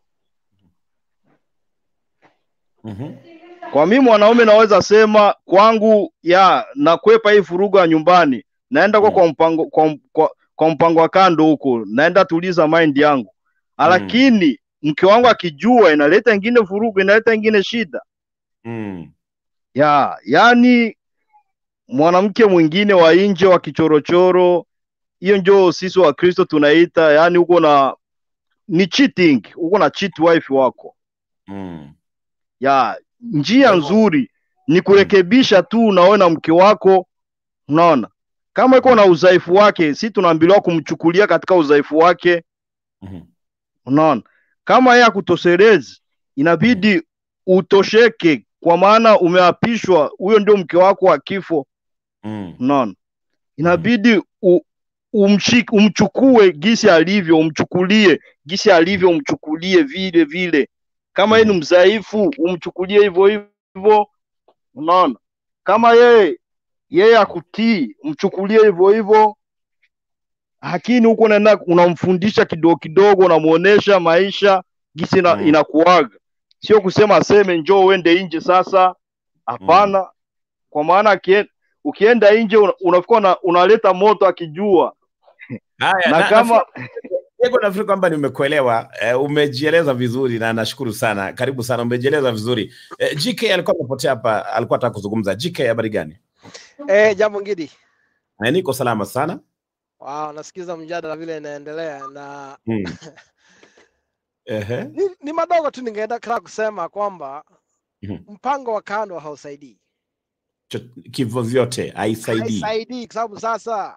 Mhm. Kwa mimi mwanaume naweza sema kwangu ya nakwepa hii vurugu ya nyumbani, naenda kwa kwa mpango kwa, kwa, kwa mpango wa kando huko, naenda tuliza mind yangu. Lakini mke wangu akijua inaleta ingine vurugu, inaleta ingine shida. Mm. Ya, yani mwanamke mwingine wa nje wa kichorochoro, hiyo ndio sisi wa Kristo tunaita, yani uko na ni cheating, uko na cheat wife wako. Mm. Ya, njia nzuri ni kurekebisha tu, unaona mke wako, unaona kama iko na udhaifu wake, si tunaambiliwa kumchukulia katika udhaifu wake, Mhm. unaona kama yeye akutoshelezi, inabidi utosheke, kwa maana umeapishwa, huyo ndio mke wako wa kifo. Mm. Unaona, inabidi u, umshik, umchukue gisi alivyo, umchukulie gisi alivyo, umchukulie vile vile. Kama yeye ni mdhaifu, umchukulie hivyo hivyo. Unaona, kama yeye yeye akutii, mchukulie hivyo hivyo. Lakini huko unaenda unamfundisha kidogo kidogo, unamuonesha maisha gisi ina, Mm. inakuaga, sio kusema aseme njoo uende nje sasa. Hapana, kwa maana akie- ukienda nje una- unakuwa una, unaleta moto akijua Haya, na na, kama nafikiri- Diego, nafikiri kwamba nimekuelewa. Eh, umejieleza vizuri na nashukuru sana. Karibu sana, umejieleza vizuri. Eh, GK alikuwa amepotea hapa, alikuwa anataka kuzungumza. GK, habari gani? Eh, jambo Ngidi. Eh, niko salama sana. Wow, nasikiza mjadala vile inaendelea na Mm. Ehe. ni, ni madogo tu ningeenda kila kusema kwamba Mhm. mpango wa kando hausaidii, Cho- Kivyo vyote haisaidii. haisaidii kwa sababu sasa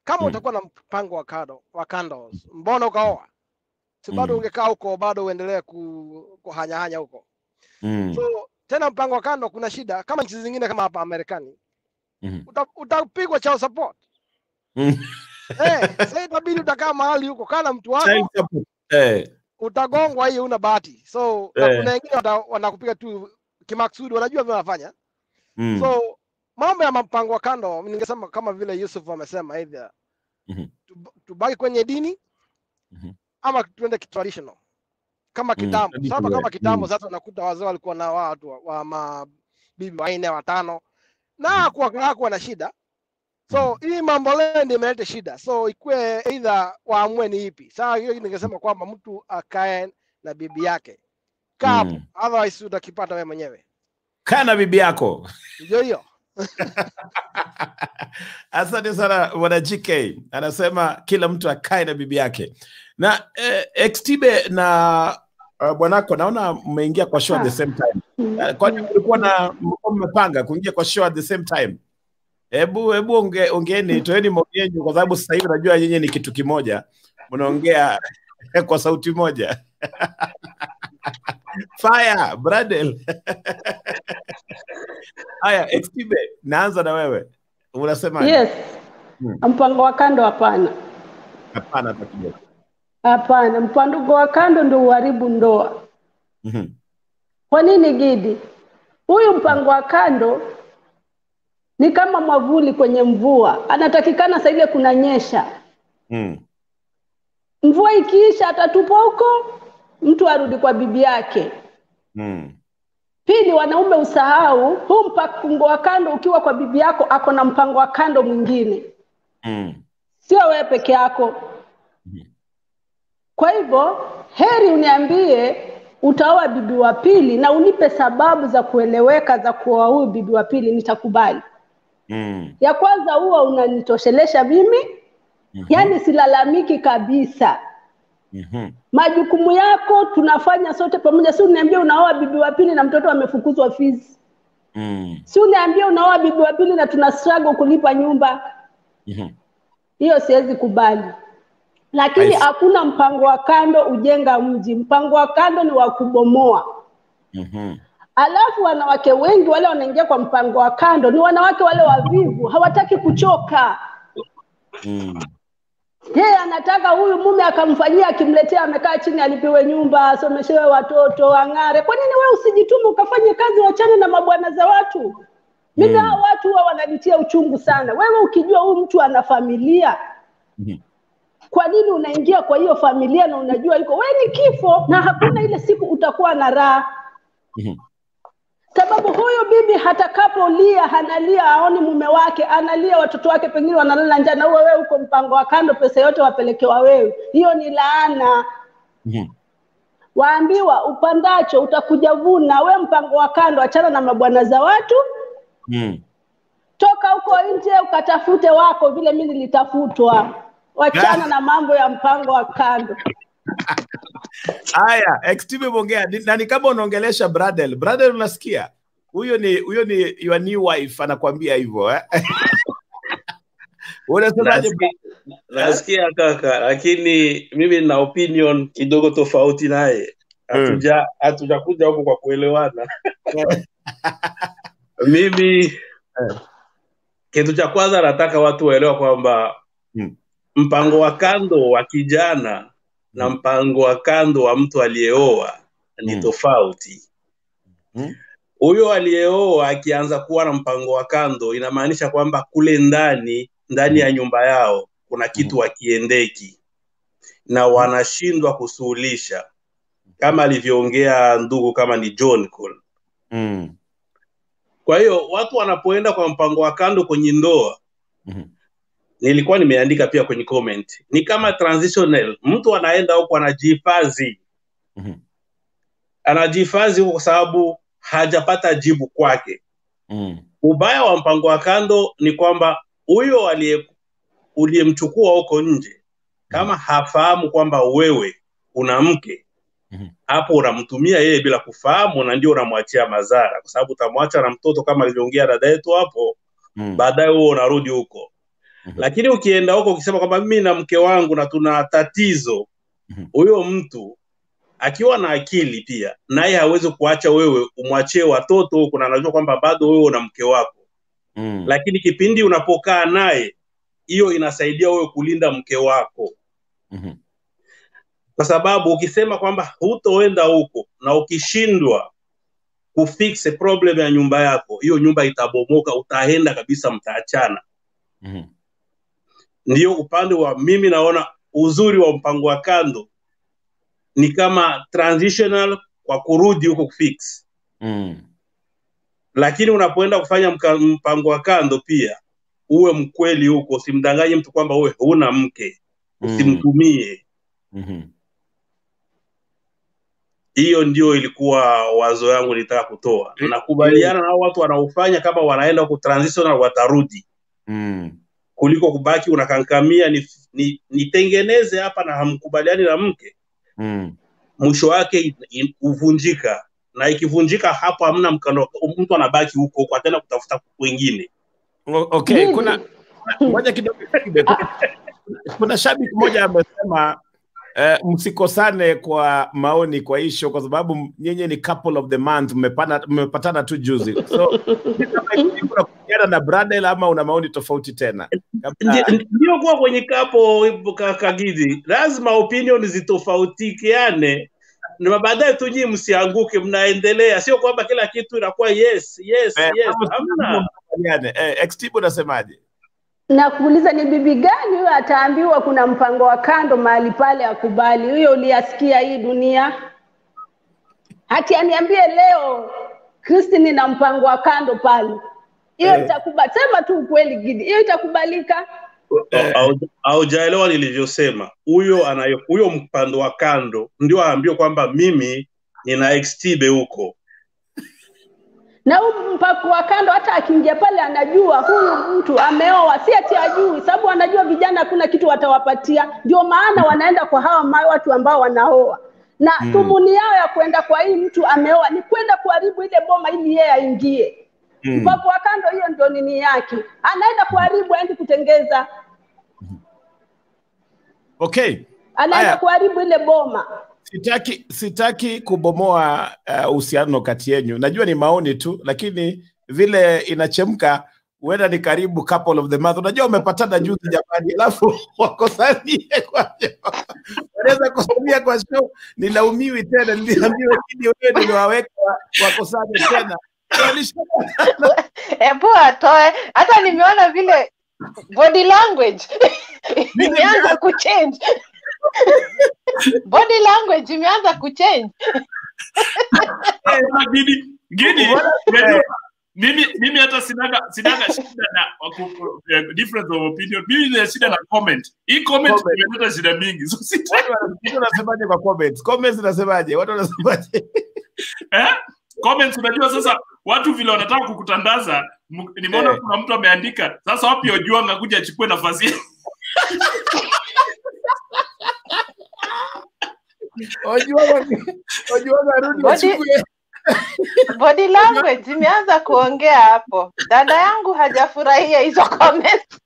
kama Mm. utakuwa na mpango wa kando wa kando, mbona ukaoa? Si bado Mm. ungekaa huko, bado uendelee ku, kuhanyahanya huko. Mm. So tena mpango wa kando, kuna shida kama nchi zingine kama hapa Marekani, Mhm. uta, utapigwa child support Mm. eh. Sasa itabidi utakaa mahali huko, kaa na mtu Child wako, support. Eh. utagongwa, hiyo una bahati. So na Eh. kuna wengine wata- wanakupiga tu kimaksudi, wanajua vile wanafanya Mm. so mambo ya mpango wa kando ningesema kama vile Yusuf amesema either Mhm. tub- tubaki kwenye dini Mhm. ama tuende traditional kama Mm. kitambo Traditional sasa way. kama kitambo Mm. sasa unakuta wazee walikuwa na watu wa, wa mabibi wanne watano na hakuwa hakuwa na shida so hii mambo leo ndio imeleta shida so ikuwe either waamue ni ipi saa hiyo ningesema kwamba mtu akae na bibi yake kaa hapo Mm. otherwise utakipata wewe mwenyewe Kaa na bibi yako. ndio hiyo Asante sana bwana GK, anasema kila mtu akae na bibi yake. Na eh, XTB na uh, bwanako naona mmeingia kwa show at the same time. Uh, kwani mlikuwa na mlikuwa mmepanga kuingia kwa show at the same time? Hebu hebu onge, ongeeni, toeni maoni yenu kwa sababu sasa hivi najua nyinyi ni kitu kimoja, mnaongea kwa sauti moja. Fire, Bradel. Haya, XTB, naanza na wewe. Unasemaje? Yes, Hmm. mpango wa kando hapana, Hapana hata kidogo. hapana. Mpango wa kando ndio uharibu ndoa. Mhm. Kwa nini Gidi? Huyu mpango wa kando ni kama mwavuli kwenye mvua, anatakikana saa ile kunanyesha. Mm. Mvua ikiisha, atatupa huko, mtu arudi kwa bibi yake. Mm. Pili, wanaume usahau huu mpango wa kando, ukiwa kwa bibi yako ako na mpango wa kando mwingine, Mm. sio wewe peke yako. Kwa hivyo heri uniambie utaoa bibi wa pili na unipe sababu za kueleweka za kuoa huyu bibi wa pili, nitakubali. Mm. Ya kwanza huwa unanitoshelesha mimi, yaani silalamiki kabisa. Mhm. Majukumu yako tunafanya sote pamoja, si uniambie unaoa bibi wa pili na mtoto amefukuzwa fees, Mm. si uniambie unaoa bibi wa pili na tuna struggle kulipa nyumba. Mhm. Hiyo siwezi kubali. Lakini I see. hakuna mpango wa kando ujenga mji. Mpango wa kando ni wa kubomoa. Mhm. Alafu wanawake wengi wale wanaingia kwa mpango wa kando ni wanawake wale wavivu, hawataki kuchoka. Mm. Yeye anataka huyu mume akamfanyia, akimletea, amekaa chini, alipiwe nyumba, asomeshewe watoto, ang'are. Kwa nini wewe usijitume ukafanye kazi, wachane na mabwana za watu? Mimi Mm. hao watu huwa wananitia uchungu sana. Wewe ukijua huyu mtu ana familia, Mhm. kwa nini unaingia kwa hiyo familia na unajua iko wewe ni kifo, na hakuna ile siku utakuwa na raha Mhm. sababu huyu bibi hatakapolia hanalia aoni mume wake analia watoto wake pengine wanalala njaa na uwe wewe uko mpango wa kando pesa yote wapelekewa wewe hiyo ni laana Mhm. waambiwa upandacho utakuja vuna we mpango wa kando achana na mabwana za watu Mm. toka huko nje ukatafute wako vile mi nilitafutwa wachana na mambo ya mpango wa kando Haya, XTB umeongea Ni- na ni kama unaongelesha Bradel. Bradel unasikia? Huyo ni huyo ni your new wife anakuambia hivyo eh? Unasemaje? Nasikia- nasikia kaka lakini mimi nina opinion kidogo tofauti naye hatuja hatujakuja huku kwa kuelewana mimi kitu cha kwanza nataka watu waelewa kwamba mpango wa kando wa kijana na mpango wa kando wa mtu aliyeoa ni tofauti huyo aliyeoa akianza kuwa na mpango wa kando inamaanisha kwamba kule ndani ndani ya nyumba yao kuna kitu wakiendeki na wanashindwa kusuluhisha kama alivyoongea ndugu kama ni John Cole. Mm. Kwa hiyo watu wanapoenda kwa mpango wa kando kwenye ndoa nilikuwa nimeandika pia kwenye comment, ni kama transitional. Mtu anaenda huko anajihifadhi, anajihifadhi huko kwa sababu hajapata jibu kwake. Mm. Ubaya wa mpango wa kando ni kwamba huyo aliye uliyemchukua huko nje kama hafahamu kwamba wewe una mke hapo unamtumia yeye bila kufahamu na ndio unamwachia madhara kwa sababu utamwacha na mtoto kama alivyoongea dada yetu hapo Mm. baadaye huo unarudi huko lakini ukienda huko ukisema kwamba mimi na mke wangu na tuna tatizo huyo mtu akiwa na akili pia naye hawezi kuacha wewe umwachie watoto huko na anajua kwamba bado wewe una mke wako Mm. lakini kipindi unapokaa naye hiyo inasaidia wewe kulinda mke wako Mhm. kwa sababu ukisema kwamba hutoenda huko na ukishindwa kufix problem ya nyumba yako hiyo nyumba itabomoka utaenda kabisa mtaachana Mhm. ndio upande wa mimi naona uzuri wa mpango wa kando ni kama transitional kwa kurudi huko kufix Mm. lakini unapoenda kufanya mka, mpango wa kando pia uwe mkweli huko usimdanganye mtu kwamba wewe huna mke usimtumie Mhm. hiyo ndio ilikuwa wazo yangu nilitaka kutoa nakubaliana na hao watu wanaofanya kama wanaenda huko transitional watarudi Mm. kuliko kubaki unakankamia ni, ni, nitengeneze hapa na hamkubaliani na mke Mm. mwisho wake in- in- huvunjika na ikivunjika hapo hamna mkano mtu anabaki huko huko ataenda kutafuta wengine O- Okay, kuna kuna- ngoja kidogo kibe. Kuna, kuna shabiki mmoja amesema eh, msikosane kwa maoni kwa hii show kwa sababu nyinyi ni couple of the month mmepana- mmepatana tu juzi. So ni kama hivi unakubaliana na Bradel ama una maoni tofauti tena? Kabla- Ndi- ndio kuwa kwenye kapo ka- kagizi lazima opinion zitofautikiane na baadaye tu nyinyi msianguke mnaendelea sio kwamba kila kitu inakuwa yes yes Eh, yes kama hamna mkubaliane. Eh, Xtibu unasemaje? na kuuliza ni bibi gani huyo ataambiwa kuna mpango wa kando mahali pale akubali huyo uliyasikia hii dunia hati aniambie leo kristini na mpango wa kando pale hiyo Eh. itakubali sema tu ukweli gidi hiyo itakubalika Au- haujaelewa nilivyosema huyo anayo huyo mpando wa kando ndio aambiwe kwamba mimi nina xtbe huko na huu mpako wa kando hata akiingia pale anajua huyu mtu ameoa si ati ajui sababu anajua vijana hakuna kitu watawapatia ndio maana wanaenda kwa hawa ma- watu ambao wanaoa na Mm. dhumuni yao ya kwenda kwa hii mtu ameoa ni kwenda kuharibu ile boma ili yeye aingie Mm. mpako wa kando hiyo ndio nini yake anaenda kuharibu aendi kutengeza Okay. anaenda Haya. kuharibu ile boma Sitaki sitaki kubomoa uh, uhusiano kati yenyu. Najua ni maoni tu, lakini vile inachemka huenda ni karibu couple of the month. Unajua umepatana juzi jamani, alafu wakosanie kwa show. Wanaweza kosania kwa show, nilaumiwi tena, niliambiwa kini wewe niliwaweka wa- wakosane tena. Walishapatana. hebu atoe hata nimeona vile body language imeanza kuchange body language imeanza kuchange Sasa Gidi, Gidi, unajua, mimi mimi hata sinaga sinaga shida na waku- eh, difference of opinion. Mimi nina shida na comment. Hii comment Comment. imeleta shida mingi. So sita Watu wana- wanasemaje kwa comments? Comments zinasemaje? Watu wanasemaje? eh? Comments unajua sasa watu vile wanataka kukutandaza m- nimeona Eh. kuna mtu ameandika sasa wapi Ojwang akuja achukue nafasi yake. Ojwang Ojwang arudi Body- achukue. body language imeanza kuongea hapo dada yangu hajafurahia hizo comments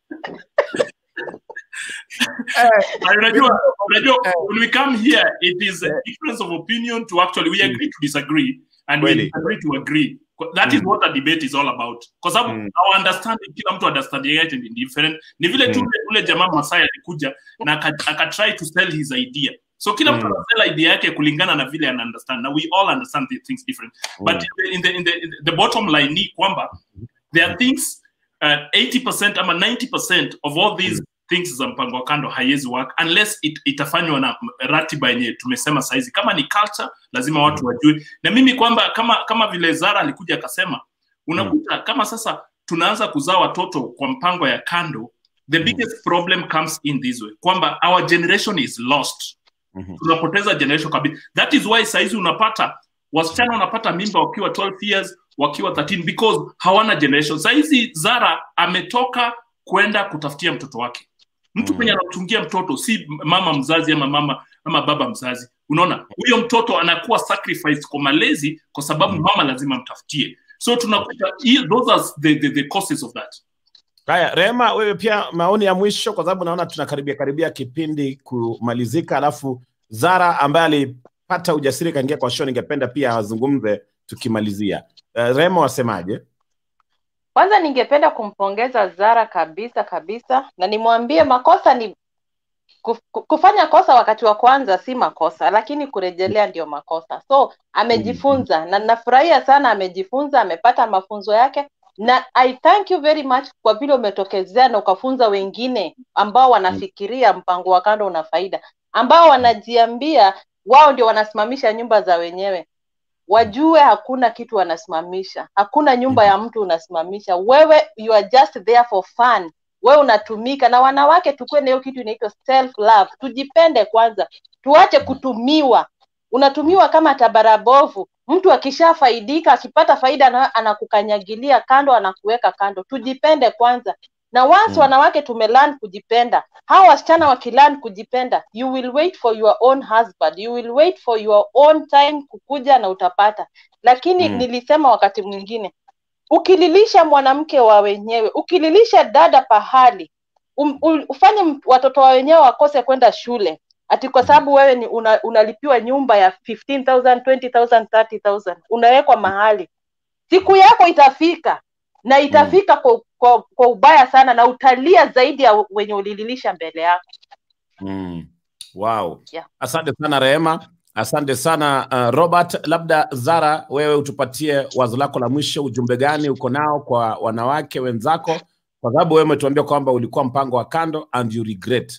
Na unajua unajua when we come here it is a difference of opinion to actually we agree to disagree and we Kweli. disagree to agree that is what a debate is all about kwa sababu our understanding kila mtu understanding yake ni different ni vile tu Mm. ule- ule jamaa Masai alikuja na aka- aka try to sell his idea so kila mtu Mm. anasell idea yake kulingana na vile ana understand na we all understand the things different but in the, in the, in the, the bottom line ni kwamba there are things uh, 80% ama 90% of all these things za mpango wa kando haiwezi work unless it, itafanywa na ratiba yenye tumesema saizi kama ni culture lazima watu wajue na mimi kwamba kama kama vile zara alikuja akasema unakuta kama sasa tunaanza kuzaa watoto kwa mpango ya kando the biggest problem comes in this way kwamba our generation is lost tunapoteza generation kabisa that is why saizi unapata wasichana wanapata mimba wakiwa 12 years wakiwa 13 because hawana generation saizi zara ametoka kwenda kutafutia mtoto wake mtu mwenye anamtungia mtoto si mama mzazi ama mama ama baba mzazi unaona huyo mtoto anakuwa sacrifice kwa malezi kwa sababu mama lazima mtafutie so tunakuta hii- those are the, the, the causes of that Haya, Rehema, wewe pia maoni ya mwisho, kwa sababu naona tunakaribia karibia kipindi kumalizika, alafu Zara ambaye alipata ujasiri kaingia kwa show, ningependa pia azungumze tukimalizia. Uh, Rehema, wasemaje? Kwanza ningependa kumpongeza Zara kabisa kabisa, na nimwambie makosa ni kuf- ku- kufanya kosa wakati wa kwanza si makosa, lakini kurejelea ndio makosa. So amejifunza na nafurahia sana, amejifunza, amepata mafunzo yake, na I thank you very much kwa vile umetokezea na ukafunza wengine ambao wanafikiria mpango wa kando una faida, ambao wanajiambia wao ndio wanasimamisha nyumba za wenyewe wajue hakuna kitu wanasimamisha, hakuna nyumba ya mtu unasimamisha. Wewe you are just there for fun, wewe unatumika. Na wanawake tukuwe na hiyo kitu inaitwa self love, tujipende kwanza, tuache kutumiwa. Unatumiwa kama tabara bovu. Mtu akishafaidika akipata faida ana- anakukanyagilia kando, anakuweka kando. Tujipende kwanza, na once wanawake tumelearn kujipenda, hawa wasichana wakilearn kujipenda, you will wait for your own husband, you will wait for your own time kukuja na utapata. Lakini Mm. nilisema wakati mwingine, ukililisha mwanamke wa wenyewe, ukililisha dada pahali, um, u- ufanye m- watoto wa wenyewe wakose kwenda shule ati kwa sababu wewe ni una, unalipiwa nyumba ya 15000 20000 30000 unawekwa mahali siku yako itafika na itafika kwa, kwa, kwa ubaya sana na utalia zaidi ya wenye ulililisha mbele yako Mm. Wow. yeah. Asante sana Rehema, asante sana uh, Robert. Labda Zara, wewe utupatie wazo lako la mwisho, ujumbe gani uko nao kwa wanawake wenzako, kwa sababu wewe umetuambia kwamba ulikuwa mpango wa kando and you regret.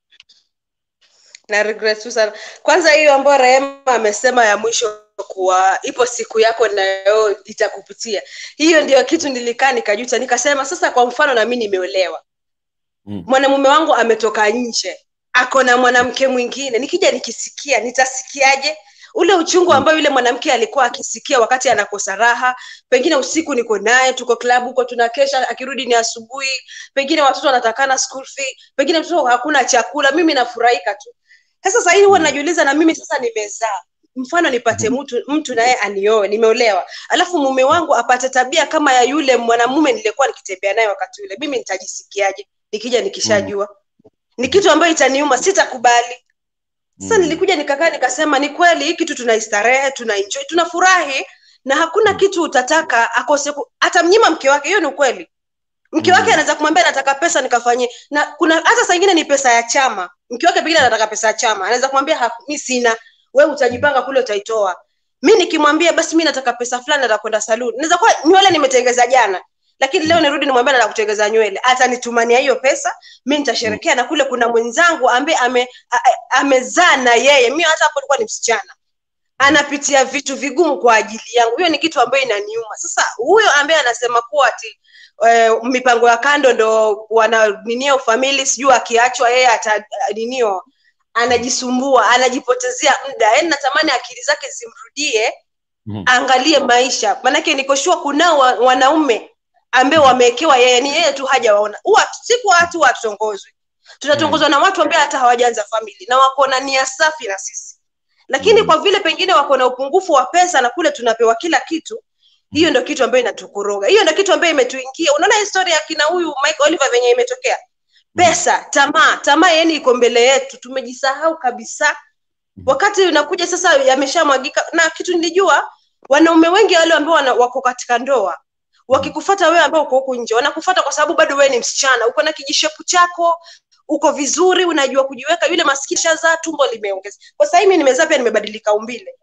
na regret tu sana kwanza hiyo ambayo rehema amesema ya mwisho kuwa ipo siku yako nayo itakupitia hiyo ndio kitu nilikaa nikajuta nikasema sasa kwa mfano na mi nimeolewa mwanamume wangu ametoka nje ako na mwanamke mwingine nikija nikisikia nitasikiaje ule uchungu ambao yule mwanamke alikuwa akisikia wakati anakosa raha pengine usiku niko naye tuko klabu huko tunakesha akirudi ni asubuhi pengine watoto wanatakana school fee pengine mtoto hakuna chakula mimi nafurahika tu sasa sahii huwa najiuliza na mimi sasa nimezaa mfano nipate mtu mtu naye anioe nimeolewa alafu mume wangu apate tabia kama ya yule mwanamume nilikuwa nikitembea naye wakati ule mimi nitajisikiaje nikija nikishajua ni kitu ambayo itaniuma sitakubali sasa nilikuja nikakaa nikasema ni kweli hii kitu tunaistarehe tunaenjoy tunafurahi na hakuna kitu utataka akose ku- atamnyima mke wake hiyo ni ukweli mke wake anaweza kumwambia nataka pesa nikafanyie na kuna hata saa ingine ni pesa ya chama mke wake pengine anataka pesa ya chama anaweza kumwambia "Haku- mi sina we utajipanga kule utaitoa mi nikimwambia basi mi nataka pesa fulani nataka kwenda saluni naweza kuwa nywele nimetengeza jana lakini leo nirudi nimwambia nataka kutengeza nywele atanitumania hiyo pesa mi nitasherekea na kule kuna mwenzangu ambaye ame, a- a- amezaa na yeye mi hata hapo alikuwa ni msichana anapitia vitu vigumu kwa ajili yangu hiyo ni kitu ambayo inaniuma sasa huyo ambaye anasema kuwa ati eh, mipango ya kando ndo wananinio famili sijui akiachwa yeye ataninio anajisumbua anajipotezea muda yaani natamani akili zake zimrudie aangalie maisha manake nikoshua kunao wa- wanaume ambao wamewekewa yeye ni yeye tu hajawaona huwa si kwa watu watongozwi tunatongozwa na watu ambao hata hawajaanza famili na wako na nia safi na sisi lakini kwa vile pengine wako na upungufu wa pesa na kule tunapewa kila kitu hiyo ndo kitu ambayo inatukoroga hiyo ndo kitu ambayo imetuingia unaona historia ya kina huyu mike oliver venye imetokea pesa tamaa tamaa yani iko mbele yetu tumejisahau kabisa wakati unakuja sasa yameshamwagika na kitu nilijua wanaume wengi wale ambao wana- wako katika ndoa wakikufata wewe ambao uko huku nje wanakufata kwa sababu bado wewe ni msichana uko na kijishepu chako uko vizuri unajua kujiweka yule maskini shazaa tumbo limeongeza kwa sasa hivi nimezaa pia nimebadilika umbile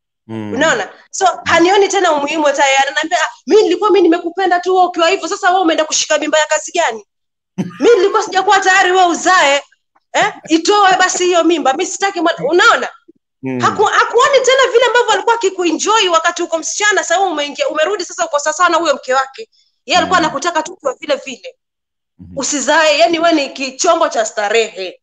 unaona so hanioni tena umuhimu hata yeye ananiambia "Ah, mi nilikuwa mi nimekupenda tu wewe ukiwa hivyo sasa wewe umeenda kushika mimba ya kazi gani mi nilikuwa sijakuwa tayari wewe uzae eh? itoe basi hiyo mimba mi sitaki mwana- unaona Haku, hakuoni tena vile ambavyo alikuwa akikuenjoy wakati uko msichana sasa wewe umeingia umerudi sasa uko sasa na huyo mke wake yeye alikuwa anakutaka tu kwa vile vile usizae yani we ni kichombo cha starehe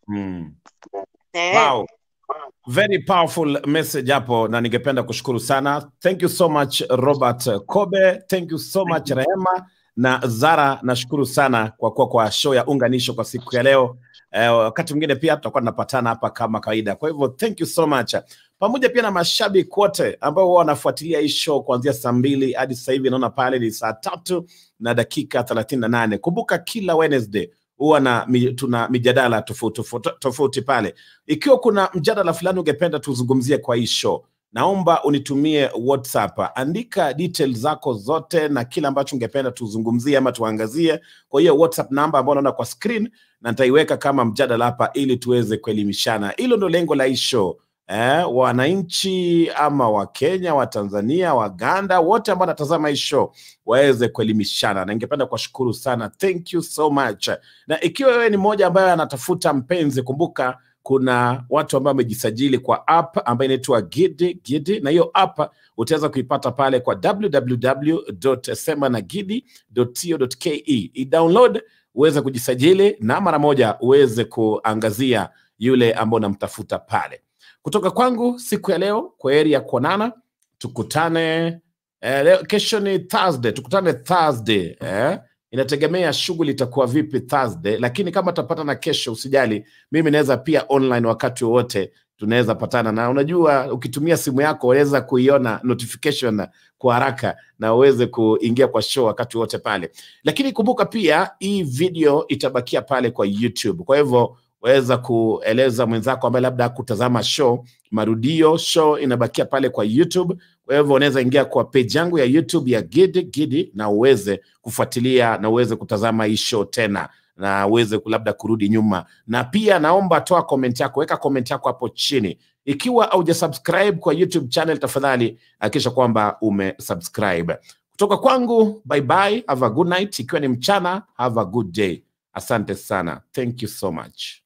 eh. Wow. Very powerful message hapo na ningependa kushukuru sana. Thank you so much Robert Kobe. Thank you so much Rehema na Zara, nashukuru sana kwa kuwa kwa show ya unganisho kwa siku ya leo. Eh, wakati mwingine pia tutakuwa tunapatana hapa kama kawaida. Kwa hivyo thank you so much, pamoja pia na mashabiki wote ambao huwa wanafuatilia hii show kuanzia saa mbili hadi sasa hivi, naona pale ni saa tatu na dakika thelathini na nane. Kumbuka kila Wednesday huwa na mi, tuna mijadala tofauti tofauti tofauti pale. Ikiwa kuna mjadala fulani ungependa tuzungumzie kwa hii show, naomba unitumie WhatsApp, andika details zako zote na kile ambacho ungependa tuzungumzie ama tuangazie kwa hiyo WhatsApp namba ambayo unaona kwa screen, na nitaiweka kama mjadala hapa ili tuweze kuelimishana. Hilo ndo lengo la hii show eh, wananchi ama Wakenya, Watanzania, Waganda wote ambao wanatazama hii show waweze kuelimishana, na ningependa kuwashukuru sana, thank you so much. Na ikiwa wewe ni mmoja ambaye anatafuta mpenzi, kumbuka kuna watu ambao wamejisajili kwa app ambayo inaitwa Gidi Gidi, na hiyo app utaweza kuipata pale kwa www.semanagidi.co.ke. I-download uweze kujisajili na mara moja uweze kuangazia yule ambao unamtafuta pale. Kutoka kwangu siku ya leo, kwa heri ya kuonana, tukutane eh, leo, kesho ni Thursday, tukutane Thursday eh? Inategemea shughuli itakuwa vipi Thursday, lakini kama tutapata na kesho, usijali, mimi naweza pia online wakati wowote tunaweza patana, na unajua ukitumia simu yako unaweza kuiona notification kwa haraka na uweze kuingia kwa show wakati wote pale. Lakini kumbuka pia hii video itabakia pale kwa YouTube, kwa hivyo waweza kueleza mwenzako ambaye labda kutazama show marudio, show inabakia pale kwa YouTube. Kwa hivyo unaweza ingia kwa page yangu ya YouTube ya Gidi Gidi na uweze kufuatilia na uweze kutazama hii show tena na uweze ku- labda kurudi nyuma, na pia naomba toa comment yako, weka comment yako hapo chini. Ikiwa haujasubscribe kwa YouTube channel, tafadhali hakikisha kwamba umesubscribe. Kutoka kwangu, bye bye, have a good night. Ikiwa ni mchana, have a good day. Asante sana, thank you so much.